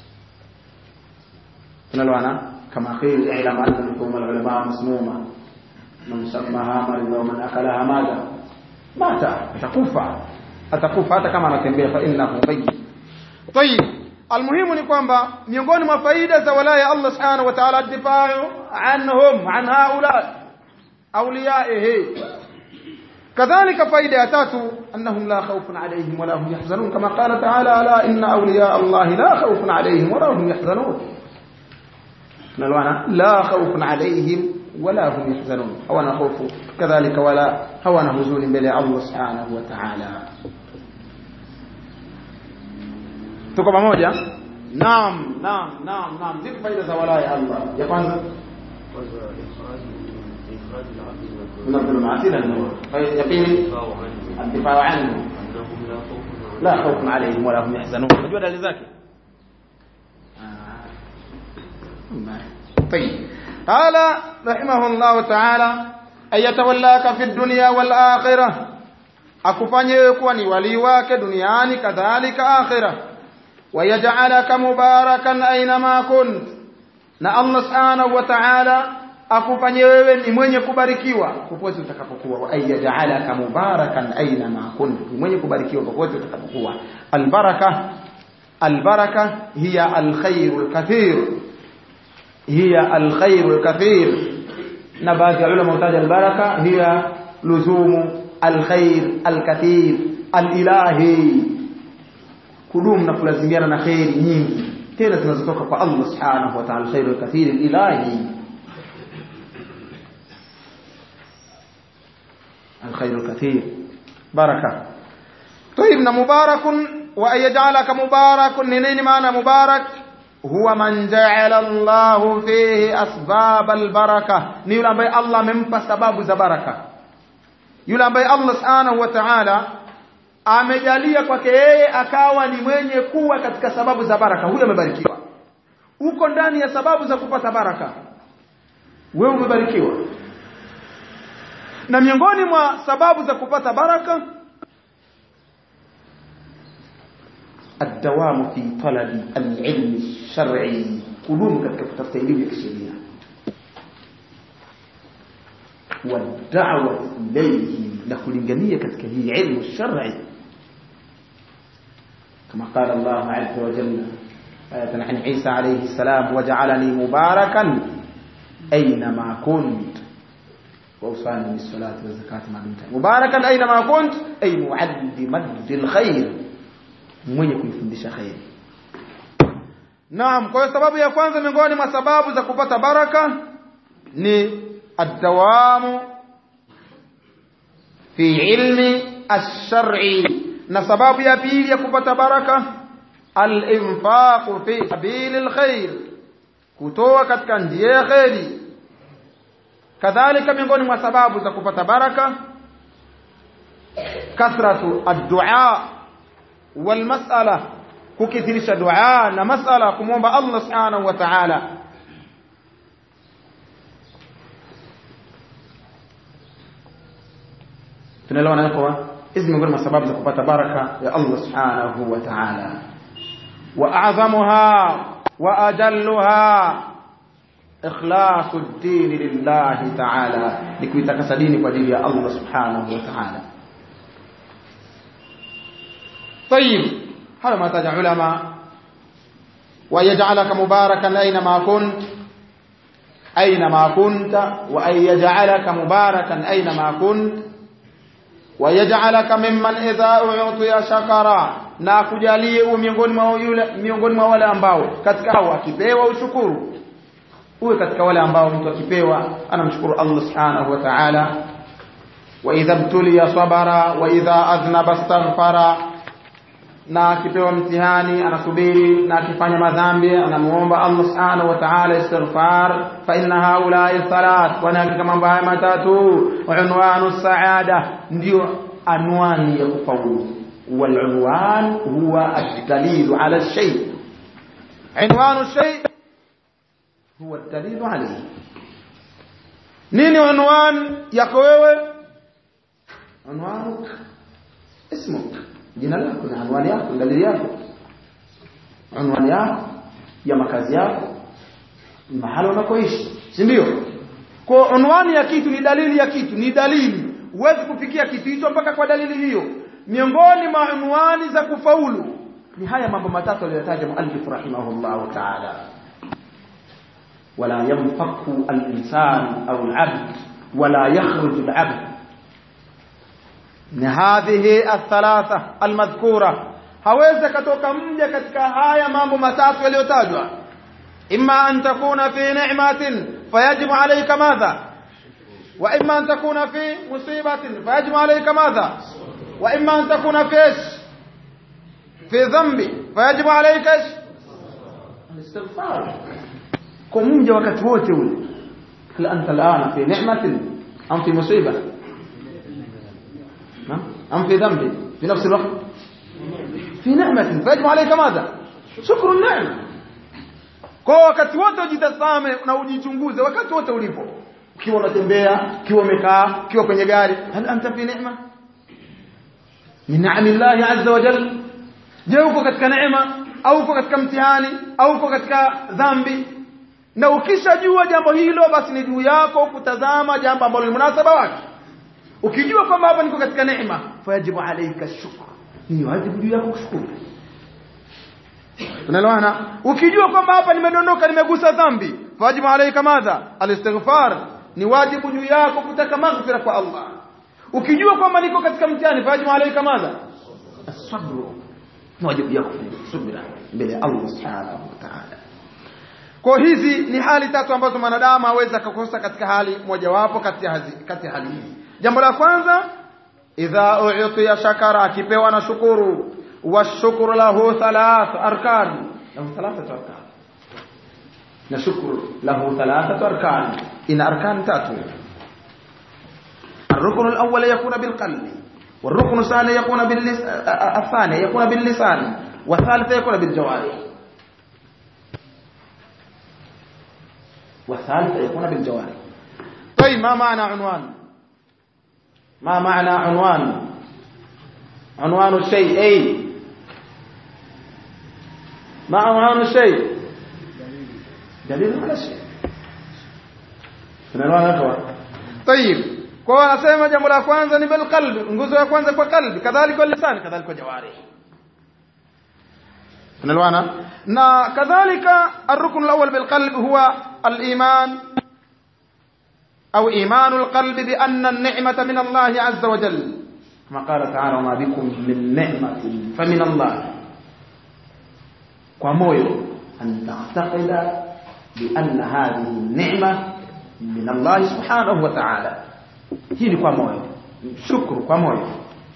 B: tunaloana كما قيل اعلم أن لحوم العلماء مسمومة من سماها مرض ومن أكلها ماذا مات atakufa atakufa hata kama anatembea fa innahu mayyit طيب المهم ni kwamba miongoni mwa faida za walaya Allah subhanahu wa ta'ala difa'u anhum an haula awliyaihi كذلك فائده ya tatu annahum la khawfun alayhim wala hum yahzanun kama qala ta'ala ala inna awliya Allah la khawfun alayhim wala hum yahzanun tunaloana la khawfun alayhim wala hum yahzanun hawana hofu kadhalika wala hawana huzuni mbele ya Allah subhanahu wa ta'ala tuko pamoja naam naam naam naam zipi faida za walaya Allah ya kwanza من الظلمات الى النور يقين الدفاع عنه لا خوف عليهم ولا هم يحزنون unajua dalili zake طيب قال رحمه الله تعالى أن يتولاك في الدنيا والآخرة akufanye wewe kuwa ni walii wake duniani kadhalika akhira wayaj'alaka mubarakan ainama kunt na Allah subhanahu wa ta'ala akufanye wewe ni mwenye kubarikiwa popote utakapokuwa wa ayaj'alaka mubarakan ainama kunt ni mwenye kubarikiwa popote utakapokuwa albaraka albaraka hiya alkhairul kathir هي الخير الكثير نبات علماء تاج البركة هي لزوم الخير الكثير الإلهي كلهم نكلازميana na khairi nyingi tena zinazotoka kwa Allah subhanahu wa ta'ala khairul kathir ilahi الخير الكثير بركه طيب مبارك وان يجعلك مبارك نين معنى مبارك huwa man ja'ala Allahu fihi asbab albaraka ni yule ambaye Allah amempa sababu za baraka yule ambaye Allah subhanahu wa ta'ala amejalia kwake yeye akawa ni mwenye kuwa katika sababu za baraka huyo amebarikiwa uko ndani ya sababu za kupata baraka wewe umebarikiwa na miongoni mwa sababu za kupata baraka الدوام في طلب العلم الشرعي كلهم katika kutafuta elimu ya kisheria والدعوه اليه na kulingania katika hii ilmu shar'i كما قال الله عز وجل آية عن عيسى عليه السلام وجعلني مباركا أينما كنت وأوصاني بالصلاة والزكاة ما دمت مباركا أينما كنت أي معلما للخير mwenye kuifundisha khairi Naam, kwa hiyo sababu ya kwanza miongoni mwa sababu za kupata baraka ni ad-dawamu fi ilmi ash-shar'i na sababu ya pili ya kupata baraka al-infaq fi sabilil khair kutoa katika njia ya khairi kadhalika miongoni mwa sababu za kupata baraka kathratu ad-du'a wal mas'ala kukithirisha dua na masala kumwomba Allah subhanahu wa ta'ala tunaelewana kwa hizi miongoni mwa sababu za kupata baraka ya Allah subhanahu wa ta'ala wa a'zamuha wa ajalluha ikhlasu ad-din lillahi ta'ala ni kuitakasa dini kwa ajili ya Allah subhanahu wa ta'ala طيب هذا ما تاج علماء ويجعلك مباركا أينما كنت أينما كنت وأن يجعلك مباركا أينما كنت ويجعلك ممن إذا أعطي شكرا na akujalie uwe miongoni mwa yule miongoni mwa wale ambao katika hao akipewa ushukuru uwe katika wale ambao mtu akipewa anamshukuru Allah subhanahu wa ta'ala wa idha btuliya sabara wa idha adhnaba astaghfara na akipewa mtihani anasubiri na akifanya madhambi anamuomba Allah subhanahu wa ta'ala istighfar fa inna haula'i thalat wa hakika mambo haya matatu unwanu saada ndio anwani ya kufaulu والعنوان هو الدليل على الشيء عنوان الشيء هو الدليل عليه نيني عنوان yako wewe عنوانك اسمك jina lako na anwani yako dalili yako anwani yako ya makazi yako mahali unakoishi si ndio kwa unwani ya kitu ni dalili ya kitu ni dalili huwezi kufikia kitu hicho mpaka kwa dalili hiyo miongoni mwa unwani za kufaulu ni haya mambo matatu aliyotaja muallif rahimahullah ta'ala wala yanfaku al-insan au al-abd wala yakhruju al-abd ni hadhihi athalatha almadhkura hawezi katoka mja katika haya mambo matatu yaliyotajwa imma an takuna fi ni'matin fayajibu alayka madha wa imma an takuna fi musibatin fayajibu alayka madha wa imma an takuna fi ish fi dhanbi fayajibu alayka ish الاستغفار كم mja wakati wote ule hal anta al'ana fi ni'matin am fi musibah أم في ذنب في نفس الوقت في نعمة فيجب عليك ماذا شكر النعمة kwa wakati wote ujitazame na ujichunguze wakati wote ulipo ukiwa unatembea ukiwa umekaa ukiwa kwenye gari hal anta fi neema min ni'amillahi azza wa jalla je uko katika neema au uko katika mtihani au uko katika dhambi na ukishajua jambo hilo basi ni juu yako kutazama jambo ambalo ni munasaba wake ukijua kwamba hapa niko katika neema fayajibu alayka shukr ni wajibu juu yako kushukuru tunaelewana ukijua kwamba hapa nimedondoka nimegusa dhambi fayajibu alayka madha alistighfar ni wajibu juu yako kutaka maghfira kwa Allah ukijua kwamba niko katika mtihani fayajibu alayka madha as-sabr ni wajibu yako subira mbele ya Allah subhanahu wa ta'ala kwa hizi ni hali tatu ambazo mwanadamu aweza kukosa katika hali mojawapo kati ya kati hali hizi jambo la kwanza idha u'tiya shakara akipewa na shukuru washukuru lahu thalath arkan lahu thalathatu arkan na shukuru lahu thalathatu arkan ina arkan tatu الركن الأول يكون بالقلب والركن الثاني يكون باللسان الثاني يكون باللسان والثالث يكون بالجوارح والثالث يكون بالجوارح طيب ما معنى عنوان ما معنى عنوان عنوان الشيء أي ما عنوان الشيء دليل على الشيء tunaelewana hapo طيب kwa anasema jambo la kwanza ni bil qalbi nguzo ya kwanza kwa qalbi kadhalika lisan kadhalika jawari tunaelewana na kadhalika الركن الاول بالقلب هو الايمان أو إيمان القلب بأن النعمة من الله عز وجل كما قال تعالى وما بكم من نعمة فمن الله ومويو أن تعتقد بأن هذه النعمة من الله سبحانه وتعالى هي kwa moyo shukru kwa moyo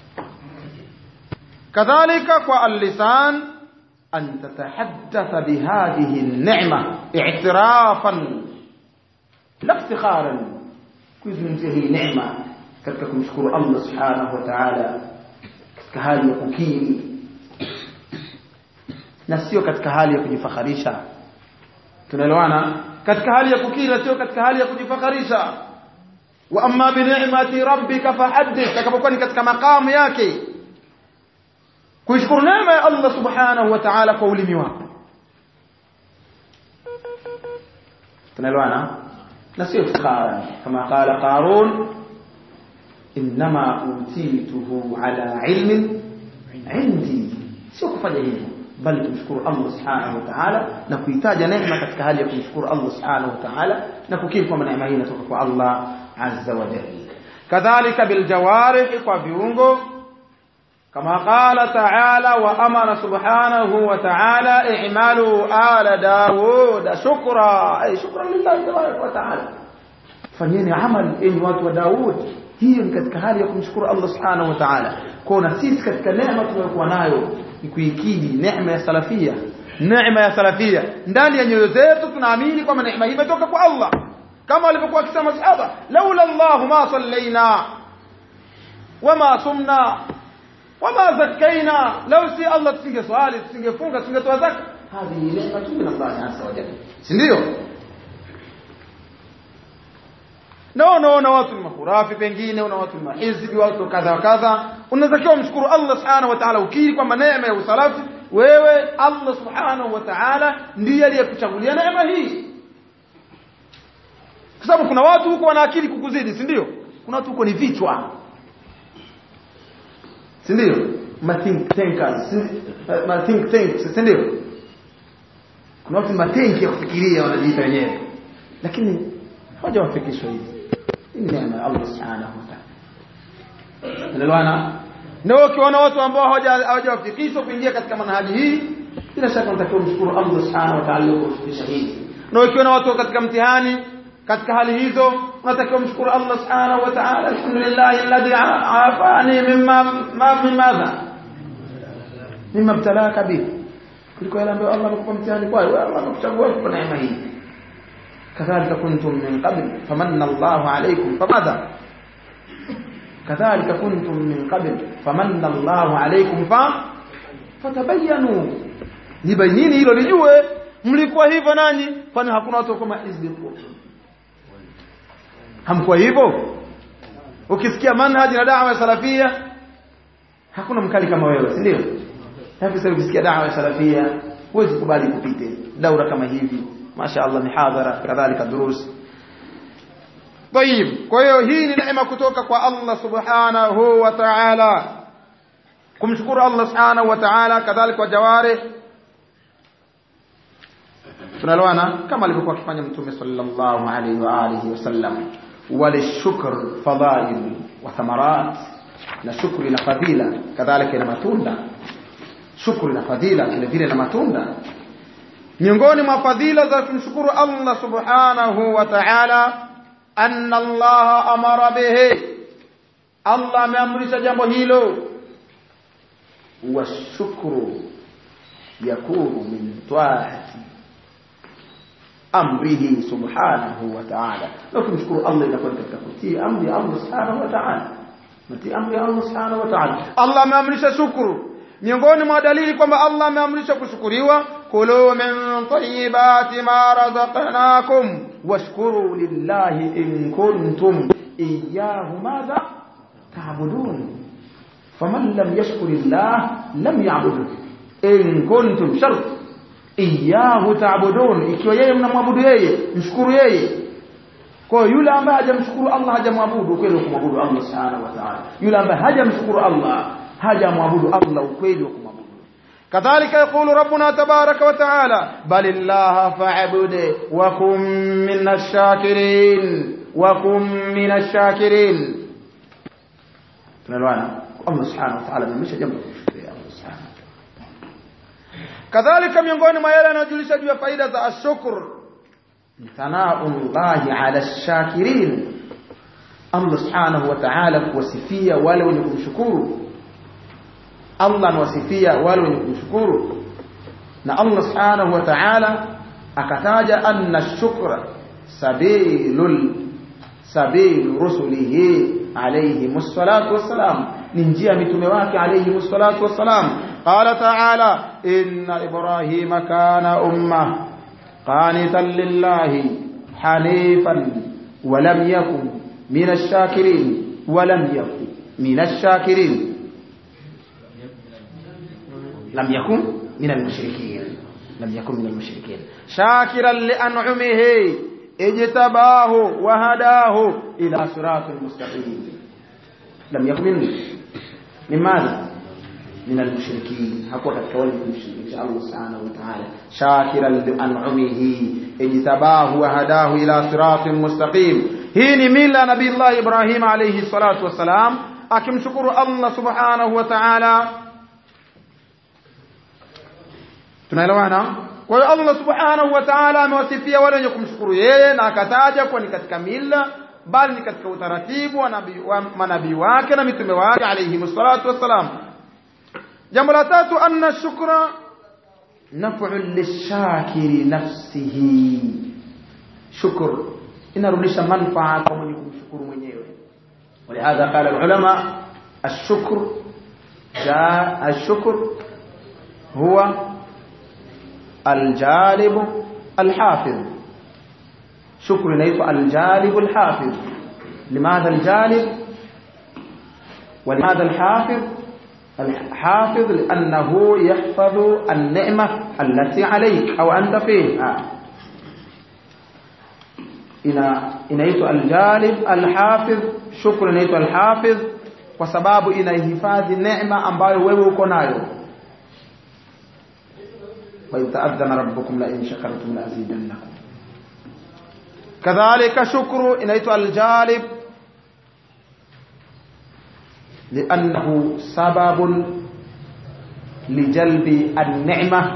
B: kadhalika kwa al-lisan an tatahaddatha bihadhihi an-ni'ma i'tirafan la iftikharan kuizungumzia hii neema katika kumshukuru Allah subhanahu wa ta'ala katika hali ya kukiri na sio katika hali ya kujifakharisha tunaelewana katika hali ya kukiri na sio katika hali ya kujifakharisha wa amma bi ni'mati rabbika fahaddith takapokuwa ni katika makamu yake kuishukuru neema ya Allah subhanahu wa ta'ala kwa ulimi wako tunaelewana na sio iftikhara kama qala qarun inma utituhu ala ilmin indi sio kufanya hivyo bali tumshukuru Allah subhanahu wa ta'ala na kuitaja neema katika hali ya kumshukuru Allah subhanahu wa ta'ala na kukiri kwamba neema hii inatoka kwa Allah azza wa jalla kadhalika bil jawarih kwa viungo كما قال تعالى وأمر سبحانه وتعالى اعملوا آل داود شكرا أي شكرا لله تبارك وتعالى fanyeni amal enyi watu wa Daud hiyo ni katika hali ya kumshukuru Allah subhanahu wa ta'ala kwa sisi katika neema tunayokuwa nayo ni kuikidi neema ya salafia neema ya salafia ndani ya nyoyo zetu tunaamini kwamba neema hii imetoka kwa Allah kama walivyokuwa wakisema sahaba laula Allah ma sallaina wama sumna wama zakkaina law si Allah tusingeswali tusingefunga tusingetoa zaka hadi neema tu min Allah azza wa jalla si ndio na unaona watu ni mahurafi pengine una watu ni mahizbi watu kadha wa kadha unatakiwa mshukuru Allah subhanahu wa ta'ala ukiri kwamba neema ya usalafi wewe Allah subhanahu wa ta'ala ndiye aliyekuchagulia neema hii kwa sababu kuna watu huko wana akili kukuzidi si ndio kuna watu huko ni vichwa si ndio ma think tankers ma think tanks si ndio kuna watu matenki ya kufikiria wanajiita wenyewe lakini hawajawafikishwa hivi ni neema ya Allah subhanahu wa ta'ala unaelewana na ukiona watu ambao hawajawafikishwa kuingia katika manhaji hii bila shaka unatakiwa kumshukuru Allah subhanahu wa ta'ala aliyokufikisha hivi na ukiona watu katika mtihani katika hali hizo unatakiwa kumshukuru Allah subhanahu wa ta'ala alhamdulillah alladhi afani mimma ma min madha mimma ibtalaka bi kuliko yale ambayo Allah amekupa mtihani kwayo Allah amekuchagua kwa neema hii كذلك كنتم من قبل فمن الله عليكم فماذا كذلك كنتم من قبل فمن الله عليكم ف فتبينوا libainini hilo lijue mlikuwa hivyo nanyi kwani hakuna watu kama hizbi hamkuwa hivyo ukisikia manhaji na dawa ya salafia hakuna mkali kama wewe si ndio hivi sasa ukisikia dawa ya salafia huwezi kubali kupite daura kama hivi masha Allah mihadhara kadhalika durus طيب kwa hiyo hii ni neema kutoka kwa Allah subhanahu wa ta'ala kumshukuru Allah subhanahu wa ta'ala kadhalika wa jawari tunaloana kama alivyokuwa akifanya mtume sallallahu alaihi wa alihi wasallam walishukr fadail wa thamarat na shukri na fadhila kadhalika na matunda shukri na fadhila vile vile na matunda miongoni mwa fadhila za kumshukuru Allah subhanahu wa ta'ala anna Allah amara bihi Allah ameamrisha jambo hilo washukru yakunu min ta'ati amrihi subhanahu wa ta'ala na kumshukuru Allah inakuwa katika kutii amri Allah subhanahu wa ta'ala natii amri Allah subhanahu wa ta'ala Allah ameamrisha shukuru miongoni mwa dalili kwamba Allah ameamrisha kushukuriwa kulu min tayyibati ma razaqnakum washkuru lillahi in kuntum iyyahu madha ta'budun faman lam yashkuri Allah lam ya'budu in kuntum shart iyyahu ta'budun ikiwa yeye mnamwabudu yeye mshukuru yeye kwa yule ambaye hajamshukuru Allah hajamwabudu kweli kumwabudu Allah subhanahu wa ta'ala yule ambaye hajamshukuru Allah hajamwabudu Allah ukweli wa kumwabudu kadhalika yaqulu rabbuna tabaraka wa taala balillaha fa'bud wa kum minash shakirin wa kum minash shakirin tunalwana Allah subhanahu wa ta'ala amemsha jambo kushukuru Allah subhanahu kadhalika miongoni mwa yale yanayojulisha juu ya faida za ashukr thanaullahi ala shakirin Allah subhanahu wa ta'ala kuwasifia wale wenye kumshukuru Allah anawasifia wale wenye kumshukuru na Allah subhanahu wa ta'ala akataja anna shukra sabilul sabil rusulihi alayhi musallatu wassalam ni njia mitume wake alayhi musallatu wassalam qala ta'ala inna ibrahima kana umma qanitan lillahi hanifan wa lam yakun min ash-shakirin wa lam yakun min ash-shakirin لم يكن من المشركين لم يكن من المشركين شاكرا لأنعمه اجتباه وهداه إلى صراط المستقيم لم يكن من من ماذا من المشركين حقوا كتولي المشركين شاء الله سبحانه وتعالى شاكرا لأنعمه اجتباه وهداه إلى صراط مستقيم هي ملة نبي الله إبراهيم عليه الصلاة والسلام akimshukuru Allah subhanahu wa ta'ala tunaelewana kwa hiyo Allah subhanahu wa ta'ala amewasifia wale wenye kumshukuru yeye na akataja kuwa ni katika mila bali ni katika utaratibu wa nabii wa manabii wake na mitume wake alayhi salatu wassalam jambo la tatu anna shukra naf'u lishakiri nafsihi shukr inarudisha manfaa kwa mwenye kumshukuru mwenyewe ولهذا قال العلماء الشكر جاء الشكر هو الجالب الحافظ شكر inaitwa الجالب الحافظ لماذا الجالب ولماذا الحافظ الحافظ لأنه يحفظ النعمة التي عليك أو أنت فيها ina inaitwa aljalib alhafidh shukru inaitwa alhafidh kwa sababu inahifadhi neema ambayo wewe uko nayo wa ta'adhana rabbukum la in shakartum la azidannakum kadhalika shukru inaitwa aljalib لأنه سبب لجلب النعمة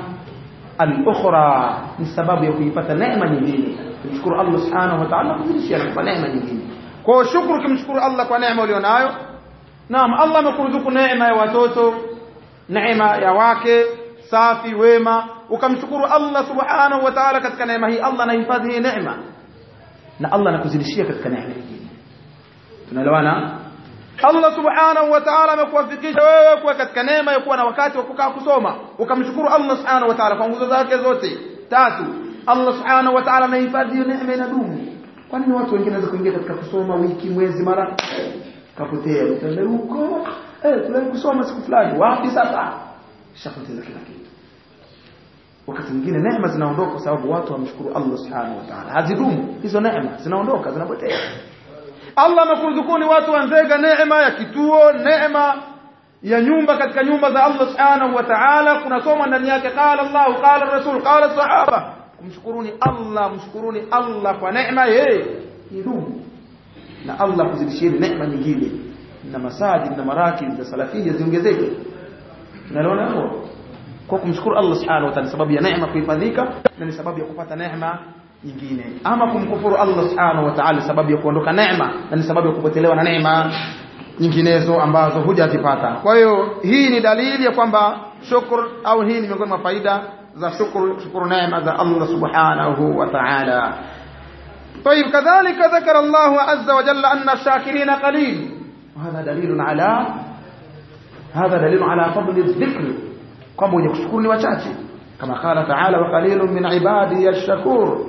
B: الأخرى من سبب يكون نعمة nyingine kumshukuru Allah subhanahu wa ta'ala kuzidishia kwa neema nyingine kwa shukuru kumshukuru Allah kwa neema ulionayo naam Allah amekuruzuku neema ya watoto neema ya wake safi wema ukamshukuru Allah subhanahu wa ta'ala katika neema hii Allah anahifadhi hii neema na Allah anakuzidishia katika neema nyingine tunaelewana Allah subhanahu wa ta'ala amekuwafikisha wewe kuwa katika neema ya kuwa na wakati wa kukaa kusoma ukamshukuru Allah subhanahu wa ta'ala kwa nguzo zake zote tatu Allah subhanahu wa ta'ala amehifadhi hiyo neema inadumu kwa nini watu wengine wanaweza kuingia katika kusoma wiki mwezi mara kapotea mtende huko eh tulani kusoma siku fulani wapi sasa shapoteza kila kitu wakati mwingine neema zinaondoka kwa sababu watu wamshukuru Allah subhanahu wa ta'ala hazidumu hizo neema zinaondoka zinapotea Allah amekuruzukuni watu wanzega neema ya kituo neema ya nyumba katika nyumba za Allah subhanahu wa ta'ala kunasoma ndani yake qala Allah qala Rasul qala sahaba kumshukuruni Allah mshukuruni Allah kwa neema yeye idumu na Allah kuzidishieni neema nyingine na masajid na marakib za salafia ziongezeke unaona hapo kwa kumshukuru Allah subhanahu wa ta'ala sababu ya neema kuhifadhika na ni sababu ya kupata neema nyingine ama kumkufuru Allah subhanahu wa ta'ala sababu ya kuondoka neema na ni sababu ya kupotelewa na neema nyinginezo ambazo hujazipata kwa hiyo hii ni dalili ya kwamba shukr au hii ni miongoni mwa faida za shukru shukuru neema za Allah subhanahu wa ta'ala طيب كذلك ذكر الله عز وجل أن الشاكرين قليل وهذا دليل على هذا دليل على فضل الذكر كم يشكرني وشاتي كما قال تعالى وقليل من عبادي الشكور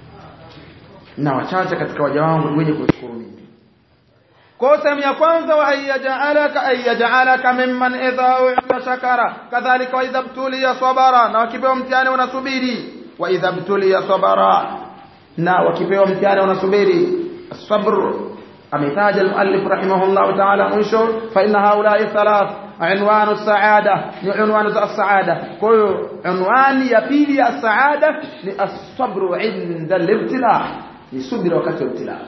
B: na wachache katika waja wangu ni wenye kushukuru mimi kwa sehemu ya kwanza wa ayyajalaka ayyajalaka mimman idha u'ta shakara kadhalika wa idha btuliya sabara na wakipewa mtihani wanasubiri wa idha btuliya sabara na wakipewa mtihani wanasubiri الصبر ametaja المؤلف رحمه الله تعالى mwisho فإن هؤلاء الثلاث عنوان السعادة ni عنوان السعادة kwa hiyo عنوان ya pili ya saada ni الصبر عند الابتلاء ni subira wakati wa ibtila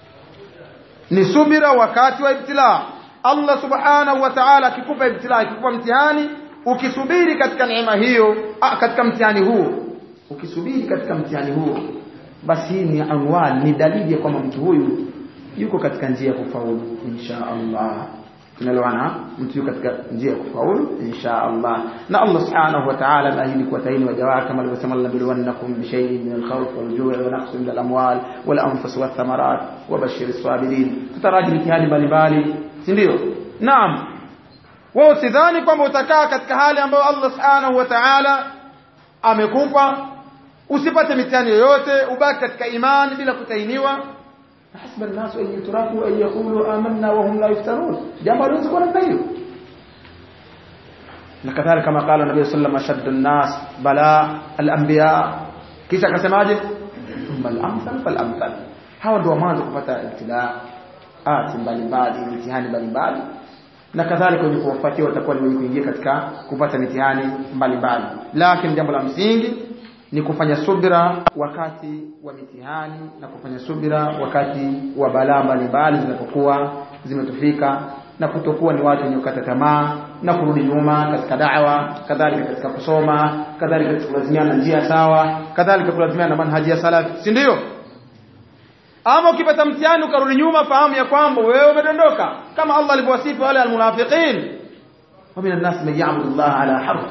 B: ni subira wakati wa ibtila Allah subhanahu wa ta'ala akikupa ibtila akikupa mtihani ukisubiri katika neema hiyo ah, katika mtihani huo ukisubiri katika mtihani huo basi hii ni anwani ni dalili ya kwamba mtu huyu yuko katika njia ya kufaulu insha Allah tunaloana mtu yuko katika njia ya kufaulu insha Allah na Allah subhanahu wa ta'ala ameahidi kuwataini waja wake kama alivyosema lanabluwannakum bishay'in min al-khawf wal-ju'i wa naqsin min al-amwal wal-anfus wath-thamarat wa bashir as-sabirin tutaraji mitihani mbalimbali si ndio naam wewe usidhani kwamba utakaa katika hali ambayo Allah subhanahu wa ta'ala amekupa usipate mitihani yoyote ubaki katika imani bila kutainiwa حسب الناس أن يتركوا أن يقولوا آمنا وهم لا يفتنون جمع رزق ولا hiyo na kama قال النبي صلى الله عليه وسلم أشد الناس بلاء الأنبياء kisha akasemaje bal amsal fal amsal hawa ndio mwanzo kupata ibtilaati mbalimbali mitihani mbalimbali na kadhalika wenye kuwafuatia watakuwa ni wenye kuingia katika kupata mitihani mbalimbali lakini jambo la msingi ni kufanya subira wakati wa mitihani na kufanya subira wakati wa balaa mbalimbali zinapokuwa zimetufika na kutokuwa ni watu wenye kukata tamaa na kurudi nyuma katika da'wa kadhalika katika kusoma kadhalika katika kulazimiana na njia sawa kadhalika kulazimiana na manhaji ya salaf si ndio ama ukipata mtihani ukarudi nyuma fahamu ya kwamba wewe umedondoka kama Allah alivyowasifu wale almunafiqin wa minan nas man ya'budu Allah ala harfi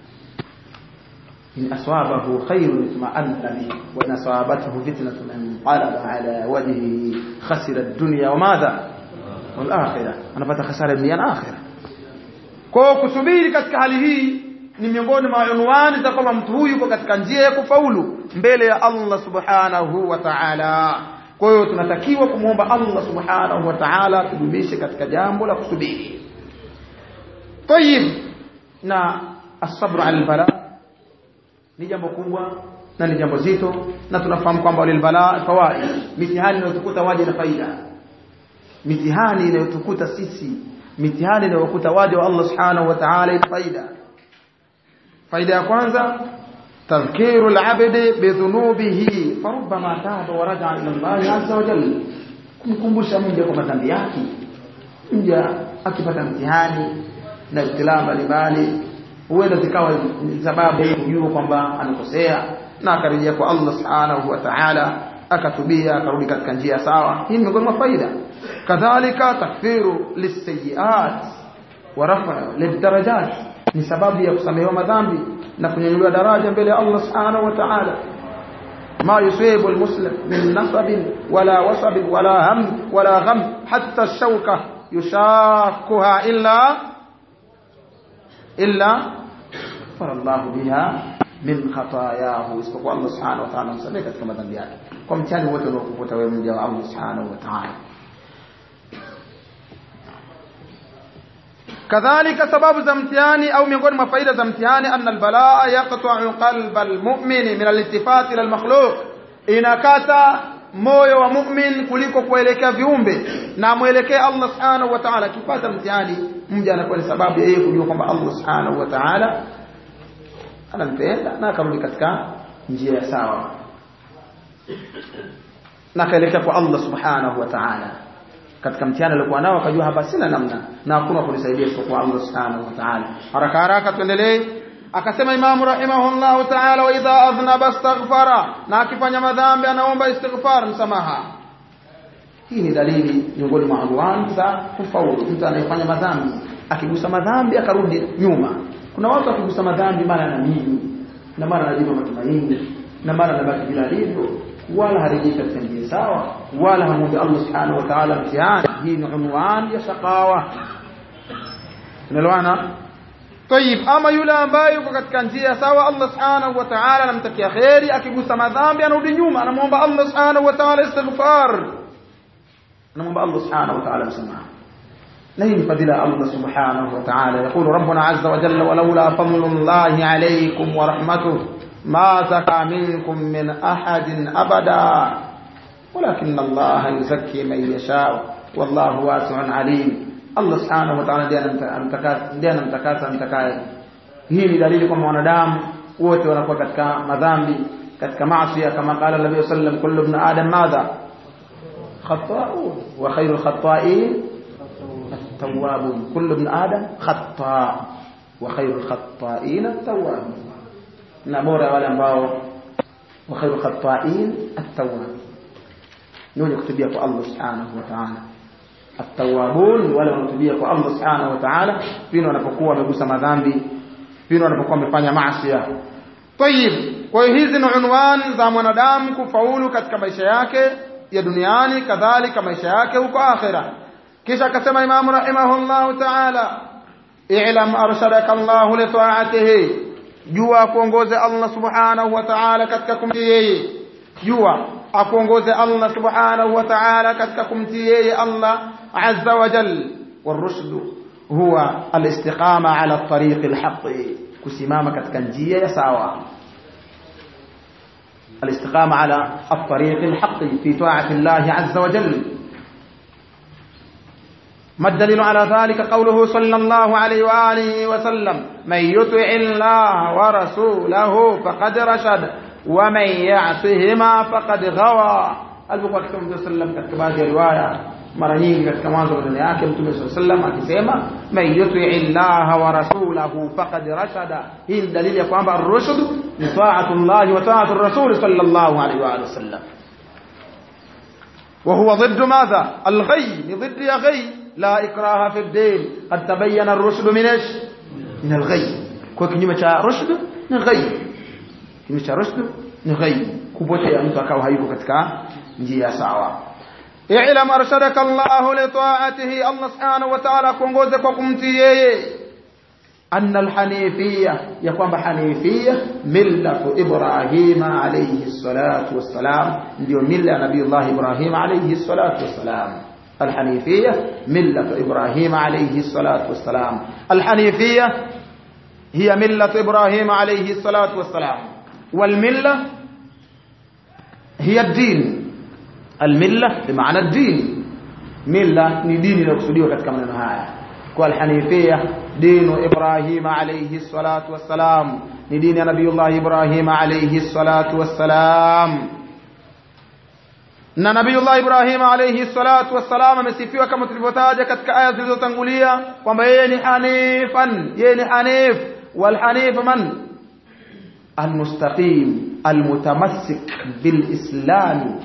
B: in aswabahu khairun itma'anna bihi wa in asabathu fitnatun inqalaba ala wajhihi khasira ad-dunya wa madha wal akhirah anapata khasara dunia na akhirah kwa kusubiri katika hali hii ni miongoni mwa unwani za kwamba mtu huyu yuko katika njia ya kufaulu mbele ya Allah subhanahu wa ta'ala kwa hiyo tunatakiwa kumwomba Allah subhanahu wa ta'ala tudumishe katika jambo la kusubiri tayib na asabru ala albala ni jambo kubwa na ni jambo zito na tunafahamu kwamba lilbala fawaid mitihani inayotukuta waje na faida mitihani inayotukuta sisi mitihani inayokuta waje wa Allah subhanahu wa ta'ala ina faida faida ya kwanza تذكير العبد بذنوبه فربما تاب ورجع الى الله عز وجل kumkumbusha mja kwa madhambi yake mja akipata mtihani na ibtilaa mbalimbali huenda zikawa ni sababu ya kujua kwamba anakosea na akarejea kwa Allah subhanahu wa ta'ala akatubia akarudi katika njia sawa hii ni miongoni mwa faida kadhalika takfiru lisayiat wa rafa lidarajat ni sababu ya kusamehewa madhambi na kunyanyuliwa daraja mbele ya Allah subhanahu wa ta'ala ما يصيب المسلم من نصب ولا وصب ولا هم ولا غم حتى الشوكة يشاكها إلا إلا غفر الله بها من خطاياه isipokuwa Allah subhanahu wa ta'ala msamehe katika madhambi yake kwa mtihani wote unaokukuta wewe mja wa Allah subhanahu wa ta'ala kadhalika sababu za mtihani au miongoni mwa faida za mtihani anna albalaa yaqta'u qalba almu'min min aliltifat ila almakhluq inakata moyo wa mu'min kuliko kuelekea viumbe na muelekee Allah subhanahu wa ta'ala kipata mtihani mja anakuwa ni sababu ya yeye kujua kwamba Allah subhanahu wa ta'ala anampenda na akarudi katika njia ya sawa na kaelekea kwa Allah subhanahu wa ta'ala katika mtihani aliokuwa nao akajua hapa sina namna na hakuna kunisaidia isipokuwa Allah subhanahu wa ta'ala haraka haraka tuendelee akasema imamu rahimahullahu ta'ala wa idha adhnaba astaghfara na akifanya madhambi anaomba istighfar msamaha hii ni dalili miongoni mwa anwani za kufaulu mtu anayefanya madhambi akigusa madhambi akarudi nyuma kuna watu akigusa madhambi mara anaamini na mara anajipa matumaini na mara anabaki bila alivyo wala harejei katika njia sawa wala hamwombi Allah subhanahu wa ta'ala mtihani hii ni unwani ya shaqawa unaelewana طيب ama yule ambaye yuko katika njia sawa Allah subhanahu wa ta'ala anamtakia khairi akigusa madhambi anarudi nyuma anamuomba Allah subhanahu wa ta'ala istighfar anamuomba Allah subhanahu wa ta'ala msamaha na hii ni fadhila Allah subhanahu wa ta'ala يقول ربنا عز وجل ولولا فضل الله عليكم ورحمته ما زكى منكم من أحد أبدا ولكن الله يزكي من يشاء والله واسع عليم Allah subhanahu wa ta'ala ndiye anamtakasa mtakaye. Hii ni dalili kwamba wanadamu wote wanakuwa katika madhambi, katika maasi kama qala Nabii sallam kullu ibn adam madha khata'un wa khairul khata'in at-tawwabun kullu ibn adam khata' wa khairul khata'in at-tawwabun na bora wale ambao wa khairul khata'in at-tawwabun ni wenye kutubia kwa Allah subhanahu wa ta'ala التوابون wale wanatubia kwa Allah subhanahu wa ta'ala pindi wanapokuwa wamegusa madhambi pindi wanapokuwa wamefanya maasi طيب kwa hiyo hizi ni unwani za mwanadamu kufaulu katika maisha yake ya duniani kadhalika maisha yake huko akhira kisha akasema imamu rahimahullahu ta'ala i'lam arshadaka Allah li ta'atihi jua kuongoze Allah subhanahu wa ta'ala katika kumtii yeye jua akuongoze Allah subhanahu wa ta'ala katika kumtii yeye Allah azza wa jal والرشد هو الاستقامة على الطريق الحق kusimama katika njia ya sawa الاستقامة على الطريق الحق في طاعة الله عز وجل ما الدليل على ذلك قوله صلى الله عليه وآله وسلم من يطع الله ورسوله فقد رشد ومن يعصهما فقد غوى البخاري صلى الله عليه وسلم katika baadhi ya riwaya mara nyingi katika mwanzo maneno yake mtume saa sallam akisema man yutii llaha wa rasulahu faqad rashada hii ni dalili ya kwamba rushd ni taatu llahi wa taatu rasul sallallahu alaihi wa alihi wasallam وهو ضد ماذا الغي ضد يا غي لا إكراه في الدين قد تبين الرشد من إيش من الغي kwa kinyume cha rushd ni ghai kinyume cha rushd ni ghai kupotea mtu akawa hayuko katika njia sawa i'lam arshadaka Allah li ta'atihi Allah subhanahu wa ta'ala kuongoze kwa kumtii yeye anna alhanifiyya ya kwamba hanifiyya millatu Ibrahim alayhi salatu wassalam ndio milla ya Nabii Ibrahim alayhi salatu wassalam الحنيفية ملة إبراهيم عليه الصلاة والسلام الحنيفية هي ملة إبراهيم عليه الصلاة والسلام والملة هي الدين الملة بمعنى الدين ملة ni dini inayokusudiwa katika maneno haya kwa alhanifia dinu Ibrahim alayhi salatu wassalam ni dini ya Nabiiullah Ibrahim alayhi salatu wassalam na Nabiiullah Ibrahim alayhi salatu wassalam amesifiwa kama tulivyotaja katika aya zilizotangulia kwamba yeye ni hanifan yeye ni hanif والحنيف من المستقيم المتمسك بالإسلام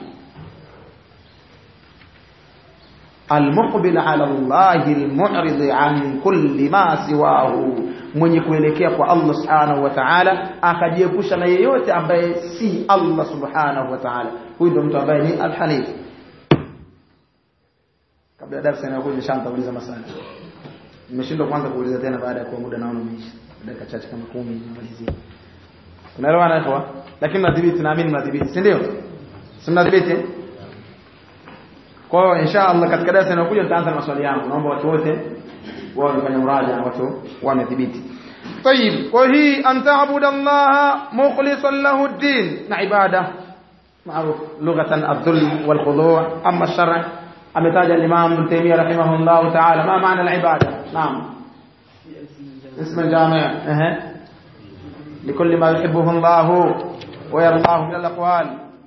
B: المقبل على الله المعرض عن كل ما سواه mwenye kuelekea kwa Allah subhanahu wa ta'ala akajiepusha na yeyote ambaye si Allah subhanahu wa ta'ala huyu ndo mtu ambaye ni al-hanif kabla ya darasa inayokuja nishamtauliza maswali nimeshindwa kwanza kuuliza tena baada ya kuwa muda naona umeisha dakika chache kama 10 nimalizie unaelewana ikhwa lakini mnadhibiti naamini mnadhibiti si ndio si mnadhibiti kwa hiyo inshallah katika darasa inayokuja nitaanza na maswali yangu naomba watu wote wao wafanye muraja na watu wamethibiti طيب وهي أن تعبد الله مخلصا له الدين عبادة معروف لغة الذل والخضوع أما الشرع أمتاج الإمام ابن تيمية رحمه الله تعالى ما معنى العبادة نعم اسم الجامع أه. لكل ما يحبه الله ويرضاه من الأقوال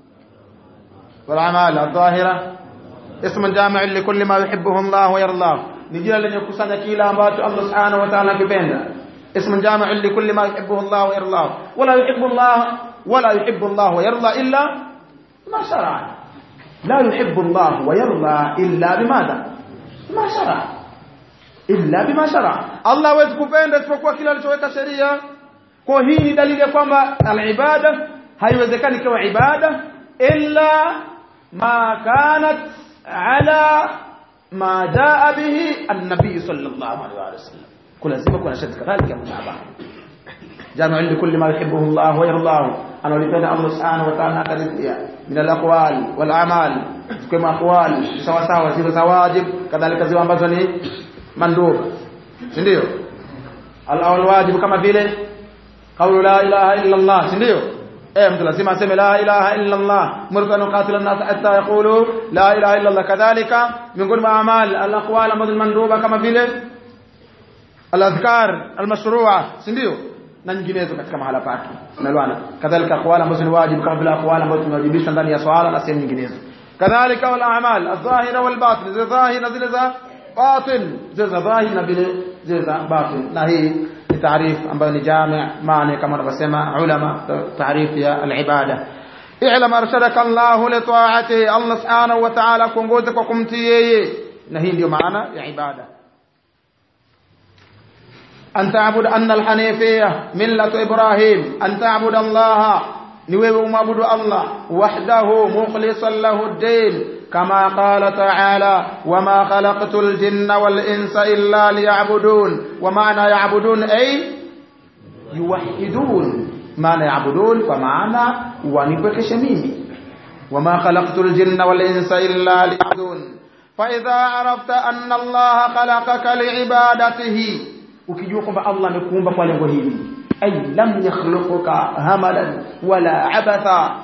B: والأعمال الظاهرة اسم جامع لكل ما يحبه الله ويرضاه نجينا لن يكسن كيلا أمبات الله سبحانه وتعالى كبيننا اسم جامع لكل ما يحبه الله ويرضاه ولا يحب الله ولا يحب الله ويرضى إلا ما شرع لا يحب الله ويرضى إلا بماذا ما شرع illa bima shara Allah hawezi kupenda isipokuwa kile alichoweka sheria kwa hii ni dalili ya kwamba al-ibada haiwezekani kama ibada illa ma kanat ala ma jaa bihi an-nabi sallallahu alaihi wasallam kulazima kuna sharti kadhalika mutaba جامع لكل ما يحبه الله ويرضاه أنا ولipenda Allah subhanahu wa ta'ala akaridhia min al-aqwal wal a'mal kama aqwal sawa sawa zile za wajib kadhalika zile ambazo ni mandub si ndio al wajib kama vile qawlu la ilaha illa Allah si ndio eh mtu lazima aseme la ilaha illa Allah murka nuqatil an-nas hatta yaqulu la ilaha illa Allah kadhalika miongoni mwa amal al aqwal ambazo manduba kama vile al adhkar al mashru'a si ndio na nyinginezo katika mahala pake unaelewana kadhalika aqwal ambazo ni wajibu kama vile aqwal ambazo tunawajibisha ndani ya swala na sehemu nyinginezo kadhalika wal a'mal adh-dhahira wal batin zile dhahira zile za batin zile za dhahir na vile zile za batin na hii ni taarif ambayo ni jami' maana kama wanavyosema ulama taarif ya al-ibada i'lam arshadaka Allah li ta'atihi Allah subhanahu wa ta'ala kuongoza kwa kumtii yeye na hii ndio maana ya ibada أن تعبد أن الحنيفية ملة إبراهيم أن تعبد الله نويب معبد الله وحده مخلصا له الدين كما قال تعالى وما خلقت الجن والإنس إلا ليعبدون ومعنى يعبدون أي يوحدون معنى يعبدون فمعنى ونبك شميمي وما خلقت الجن والإنس إلا ليعبدون فإذا عرفت أن الله خلقك لعبادته ukijua kwamba Allah amekuumba kwa lengo hili ay lam yakhluquka hamalan wala abatha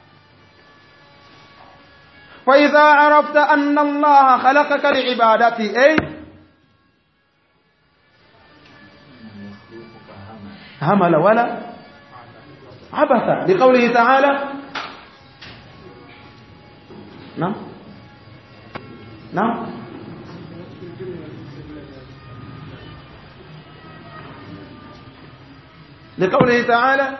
B: fa idha arafta anna Allah khalaqaka liibadati ay hamala wala abatha liqawlihi ta'ala نعم naam لقوله تعالى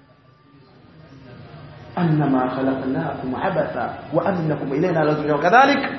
B: أنما خلقناكم عبثا وأنكم إلينا لا ترجعون كذلك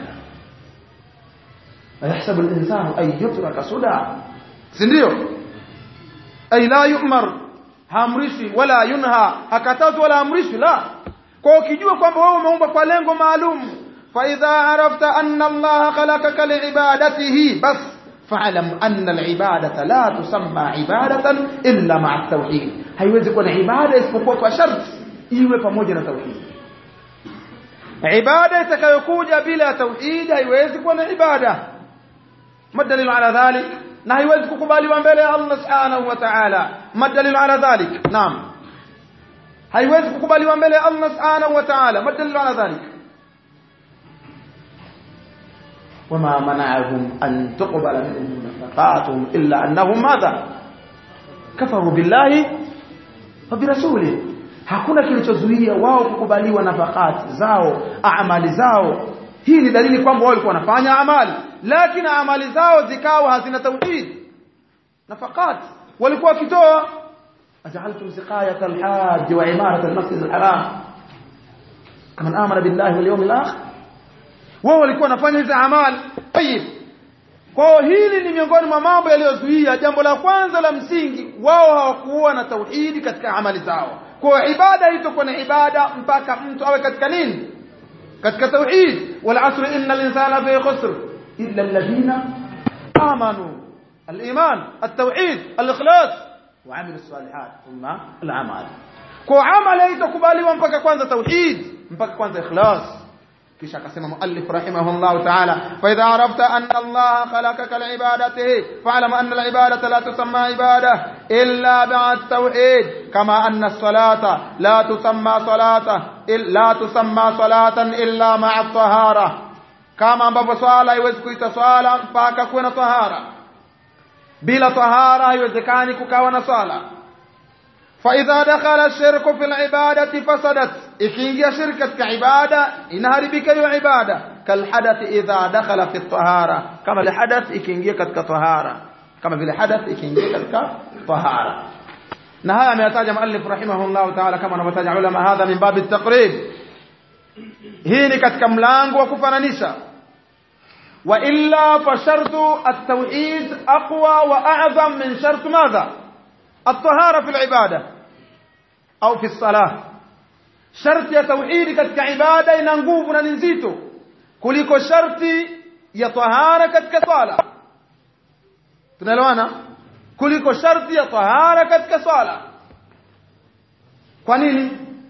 B: أيحسب الإنسان أن يترك سدى سنديو أي لا يؤمر haamrishwi wala yunha hakatazwi wala amrishwi la kwa ukijua kwamba wewe umeumbwa kwa lengo maalum fa idha arafta anna allaha khalaqaka liibadatihi bas fa'lam anna alibadata la tusamma ibadatan illa ma'a tauhid haiwezi kuwa na ibada isipokuwa kwa sharti iwe pamoja na tauhid ibada itakayokuja bila tauhid haiwezi kuwa na ibada madalilu ala dhalik na haiwezi kukubaliwa mbele ya Allah subhanahu wa ta'ala madalilu ala dhalik naam haiwezi kukubaliwa mbele ya Allah subhanahu wa ta'ala madalilu ala dhalik وما منعهم أن تقبل منهم نفقاتهم إلا أنهم ماذا كفروا بالله وبرسوله hakuna kilichozuia wao kukubaliwa nafakati zao amali zao hii ni dalili kwamba wao walikuwa wanafanya amali lakini amali zao zikawa hazina tauhid nafakat walikuwa wakitoa ajaltum siqayat alhajj wa imarat almasjid alharam kama amana billahi wal yawmil akhir wao walikuwa wanafanya hizo amali tayib kwa hili ni miongoni mwa mambo yaliyozuia jambo la kwanza la msingi wao hawakuwa na tauhidi katika amali zao kwa ibada itakuwa na ibada mpaka mtu awe katika nini katika tauhid wal asr innal insana fi khusr illa alladhina amanu الايمان التوحيد الاخلاص وعمل الصالحات ثم الاعمال kwa amali haitakubaliwa mpaka kwanza tauhid mpaka kwanza ikhlas kisha akasema muallif rahimahullah ta'ala fa idha arafta anna Allah khalaqaka li'ibadatihi fa'lam anna al'ibadata la tusamma ibada illa bi'at tauhid kama anna as-salata la tusamma salata illa tusamma salatan illa ma'a tahara kama ambavyo swala haiwezi kuita swala mpaka kuwe na tahara bila tahara haiwezekani kukawa na swala فإذا دخل الشرك في العبادة فسدت إكينجي شركة كعبادة إنها ربك عبادة كالحدث إذا دخل في الطهارة كما الحدث إكينجي كطهارة كما في الحدث إكينجي كطهارة نهاية ما يتاج مؤلف رحمه الله تعالى كما نبتاج علماء هذا من باب التقريب هيني كتك ملانغ وكفنانيسا وإلا فشرط التوحيد أقوى وأعظم من شرط ماذا الطهارة في العبادة أو في الصلاة شرط يا توحيد katika ibada ina nguvu na ni nzito kuliko sharti ya tahara katika swala tunaelewana kuliko sharti ya tahara katika swala kwa nini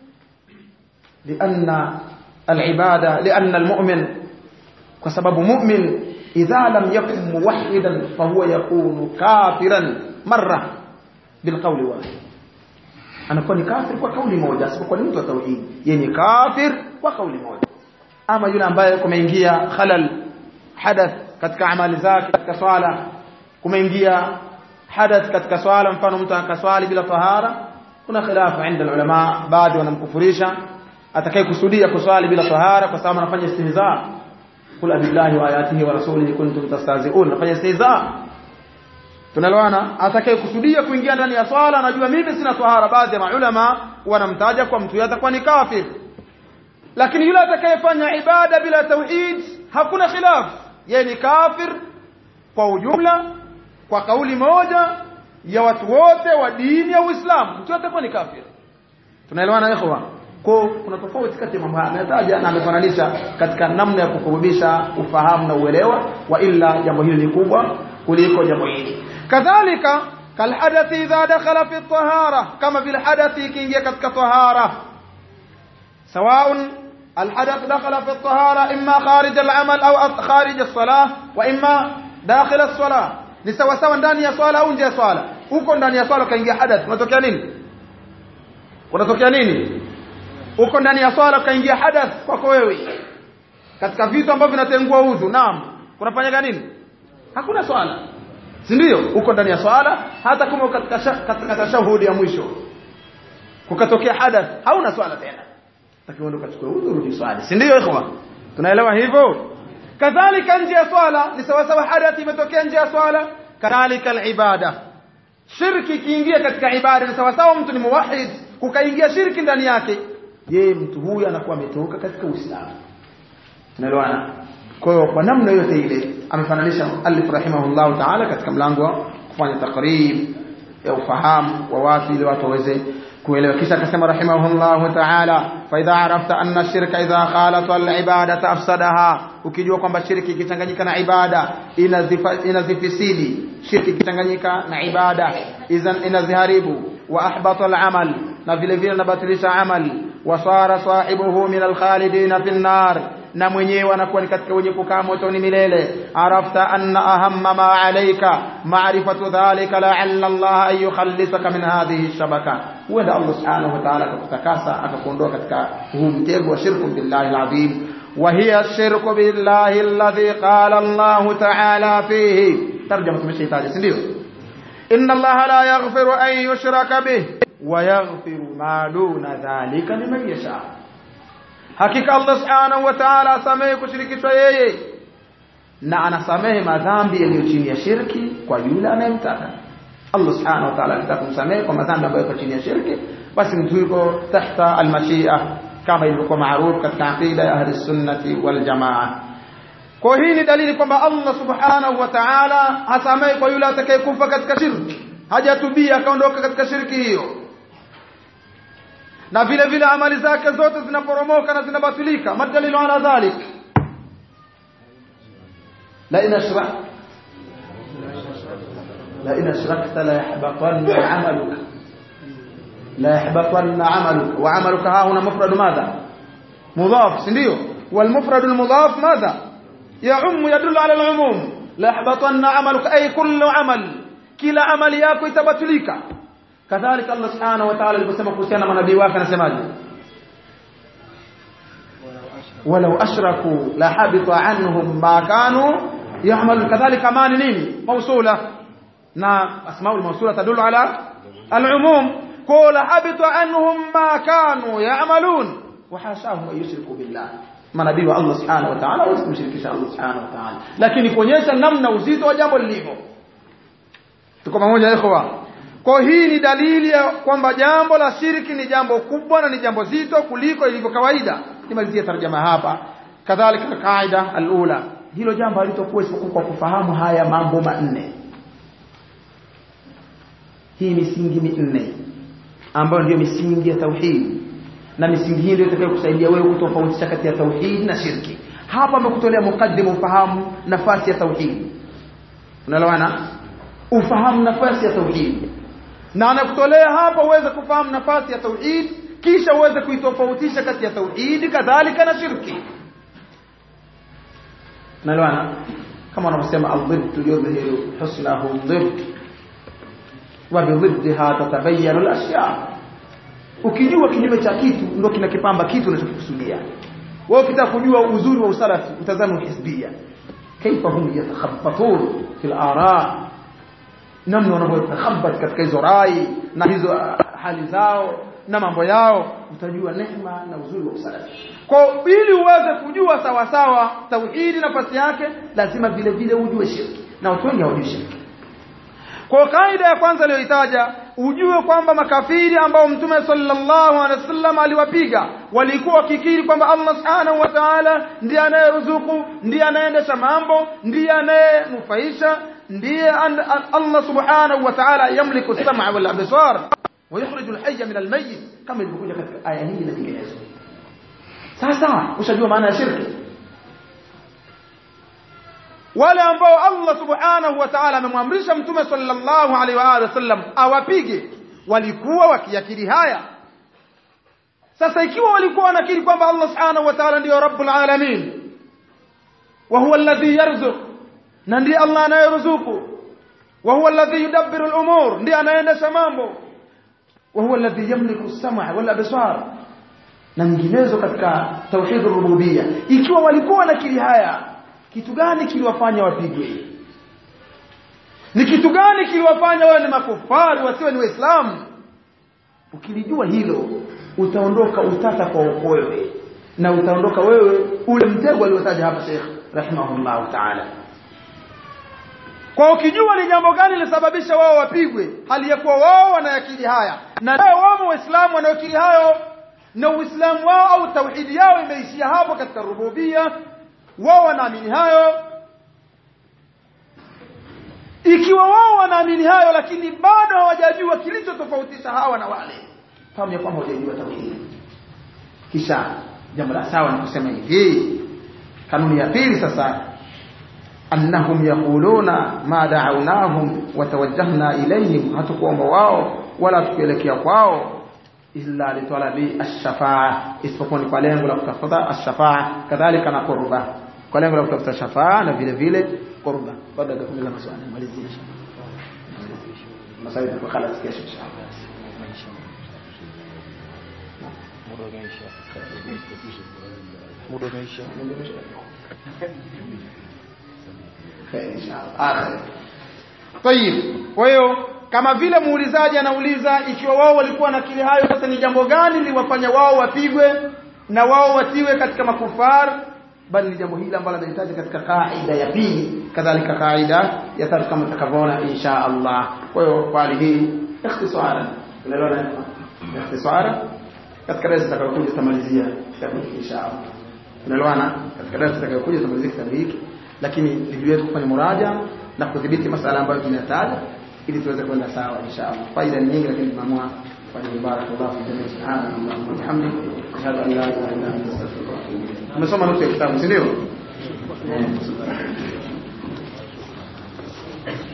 B: لأن العبادة لأن المؤمن وسبب مؤمن إذا لم يكن موحدا فهو يكون كافرا مرة بالقول واحد anakuwa ni kafir kwa kauli moja asipokuwa ni mtu wa tauhid yeye ni kafir kwa kauli moja ama yule ambaye kumeingia khalal hadath katika amali zake katika swala kumeingia hadath katika swala mfano mtu akaswali bila tahara kuna khilafu inda ulama baadhi wanamkufurisha atakaye kusudia kuswali bila tahara kwa sababu anafanya istihza kul billahi wa ayatihi wa rasulihi kuntum tastahzi'un anafanya istihza tunalewana atakaye kusudia kuingia ndani ya swala anajua mimi sina tahara baadhi ya maulama wanamtaja kwa mtu atakuwa ni kafir lakini yule atakayefanya ibada bila tauhid hakuna khilaf yeye ni kafir kwa ujumla kwa kauli moja ya watu wote wa dini ya Uislamu mtu atakuwa ni kafir tunaelewana ikhwa kwa kuna tofauti kati ya mambo haya ametaja na amefananisha katika namna ya kukubisha ufahamu na uelewa wa illa jambo hili ni kubwa kuliko jambo hili kadhalika kalhadathi idha dakhala fi tahara kama vile hadathi ikiingia katika tahara سواء الحدث دخل في الطهارة إما خارج العمل أو خارج الصلاة وإما داخل الصلاة ni sawa sawa ndani ya swala au nje ya swala huko ndani ya swala kaingia hadath unatokea nini unatokea nini huko ndani ya swala kaingia hadath kwako wewe katika vitu ambavyo vinatengua udhu naam kunafanyika nini hakuna swala si ndio huko ndani ya swala hata kama katika katika tashahudi ya mwisho kukatokea hadath hauna swala tena takiwa ndo kachukue udhu rudi swali si ndio ikhwa tunaelewa hivyo kadhalika nje ya swala ni sawa sawa hadathi imetokea nje ya swala kadhalika alibada shirki ikiingia katika ibada ni sawa sawa mtu ni muwahid kukaingia shirki ndani yake je mtu huyu anakuwa ametoka katika uislamu unaelewana kwa hiyo kwa namna yote ile amefananisha alif rahimahullah ta'ala katika mlango wa kufanya takrib ya ufahamu wa watu ili watu waweze kuelewa kisha akasema rahimahullah ta'ala fa idha arafta anna shirka idha khalata al-ibadata afsadaha ukijua kwamba shirki ikichanganyika na ibada inazifisidi shirki ikichanganyika na ibada idhan inaziharibu wa ahbata al-amal na vile vile nabatilisha amal wasara sahibuhu min al-khalidina fi an-nar na mwenyewe anakuwa ni katika wenye kukaa motoni milele arafta anna ahamma ma alayka ma'rifatu dhalika la'alla Allah an yukhallisaka min hadhihi shabaka huenda Allah subhanahu wa ta'ala akakutakasa akakuondoa katika huu mtego wa shirku billahi al-azim وهي الشرك بالله الذي قال الله تعالى فيه ترجمة مش يتاج سنديو إن الله لا يغفر أن يشرك به ويغفر ما دون ذلك لمن يشاء hakika Allah subhanahu wa ta'ala asamehe kushirikishwa yeye na anasamehe madhambi yaliyo chini ya shirki kwa yule anayemtaka Allah subhanahu wa ta'ala akitaka kumsamehe kwa madhambi ambayo yako chini ya shirki basi mtu yuko tahta almashia kama ilivyokuwa maarufu katika aqida ya ahli sunnati wal jamaa kwa hii ni dalili kwamba Allah subhanahu wa ta'ala hasamehe kwa yule atakayekufa katika shirki hajatubia akaondoka katika shirki hiyo na vile vile amali zake zote zinaporomoka na zinabatilika madalilu ala dhalik la in ashrak la in ashrakta la yahbatanna amaluka la yahbatanna amaluka wa amaluka ha huna mufrad madha mudaf ndio wal mufrad al mudaf madha يعم يدل على العموم لا يحبطن عملك اي كل عمل كلا عمل yako itabatilika kadhalika Allah subhanahu wa ta'ala aliposema kuhusiana na manabii wake anasemaje walau ashraku la habita anhum ma kanu ya'malu kadhalika maana nini mausula na asmaul mausula tadullu ala al-umum qala habita anhum ma kanu ya'malun wa hasahum an yushriku billah manabii wa Allah subhanahu wa ta'ala wasimshirikisha Allah subhanahu wa ta'ala lakini kuonyesha namna uzito wa jambo lilivyo tuko pamoja ikhwa kwa hii ni dalili ya kwamba jambo la shirki ni jambo kubwa na ni jambo zito kuliko ilivyo kawaida nimalizie tarjama hapa kadhalika kaida alula hilo jambo halitokuwa isipokuwa kwa kufahamu haya mambo manne hii misingi minne ambayo ndio misingi ya tauhid na misingi hii ndio itakayokusaidia wewe kutofautisha kati ya tauhid na shirki hapa amekutolea mukaddimu ufahamu nafasi ya tauhid unaelewana ufahamu nafasi ya tauhid na anakutolea hapa uweze kufahamu nafasi ya tauhid kisha uweze kuitofautisha kati ya tauhid kadhalika na shirki unaelewana kama wanavyosema al-dhidd yudhihiru husnahu dhidd wa bidhiddiha tatabayyanu al-ashya ukijua kinyume cha kitu ndio kinakipamba kitu unachokikusudia wewe ukitaka kujua uzuri wa usalafi utazame hizbia kaifa hum yatakhabbatun fil ara namna wanavyotakhabbat katika hizo rai na hizo hali zao na mambo yao utajua neema na uzuri wa usalafi kwa ili uweze kujua sawa sawa tauhidi nafasi yake lazima vile vile ujue shirki na watu wengi hawajui shirki kwa kaida ya kwanza aliyoitaja ujue kwamba makafiri ambao mtume sallallahu alaihi wasallam aliwapiga walikuwa wakikiri kwamba Allah subhanahu wa ta'ala ndiye anayeruzuku ndiye anayeendesha mambo ndiye anayenufaisha ndiye Allah subhanahu wa ta'ala yamliku as-sam'a wal absar wa yukhriju al-hayya min al-mayyit kama ilivyokuja katika aya hii na nyinginezo sasa ushajua maana ya shirki wale ambao Allah subhanahu wa ta'ala amemwamrisha mtume sallallahu alaihi wa alihi wasallam awapige walikuwa wakiakiri haya sasa ikiwa walikuwa wanakiri kwamba Allah subhanahu wa ta'ala ndiyo rabbul alamin wa huwa alladhi yarzuq na ndiye Allah anayeruzuku wa huwa alladhi yudabbiru al-umur ndiye anaendesha mambo wa huwa alladhi yamliku as-sam'a wal absar na nyinginezo katika tauhid rububiyya ikiwa walikuwa wanakiri haya kitu gani kiliwafanya wapigwe ni kitu gani kiliwafanya wawe ni makufari wasiwe ni waislamu ukilijua hilo utaondoka utata kwa wewe na utaondoka wewe ule mtego aliotaja hapa Sheikh rahimahullahu ta'ala kwa ukijua ni jambo gani lilisababisha wao wapigwe hali ya kuwa wao wanayakili haya na leo wamo waislamu wanayokili hayo na uislamu wao au tauhidi yao imeishia hapo katika rububia wao wanaamini hayo ikiwa wao wanaamini hayo lakini bado hawajajua kilichotofautisha hawa na wale fahamu ya kwamba hawajajua tauhidi kisha jambo la sawa ni kusema hivi kanuni ya pili sasa annahum yaquluna ma da'awnahum wa tawajjahna ilayhim hatukuomba wao wala tukielekea kwao illa litalabi ash-shafa'a isipokuwa ni kwa lengo la kutafuta ash-shafa'a kadhalika na qurba kwa lengo la kutafuta shafa'a na vile vile qurba baada ya kumaliza maswali malizia maswali kwa khalas kesho inshallah
C: muda umeisha
B: Tayib. Kwa hiyo kama vile muulizaji anauliza ikiwa wao walikuwa na kile hayo sasa ni jambo gani liwafanya wao wapigwe na wao watiwe katika makufar bali ni jambo hili ambalo linahitaji katika kaida ya pili kadhalika kaida ya tatu kama tutakavyoona insha Allah kwa hiyo kwa hali hii ikhtisara unaelewa ikhtisara katika darasa tutakayokuja tutamalizia kitabu hiki insha Allah unaelewana katika darasa tutakayokuja tutamalizia kitabu hiki lakini ni wetu kufanya muraja na kudhibiti masala ambayo tunayataja ili tuweze kwenda sawa inshallah faida ni nyingi lakini tunaamua kufanya barakallahu fi jamii subhanahu wa bihamdihi ashhadu an la ilaha illa anta astaghfiruka wa atubu ilayk tumesoma nusu ya kitabu si ndio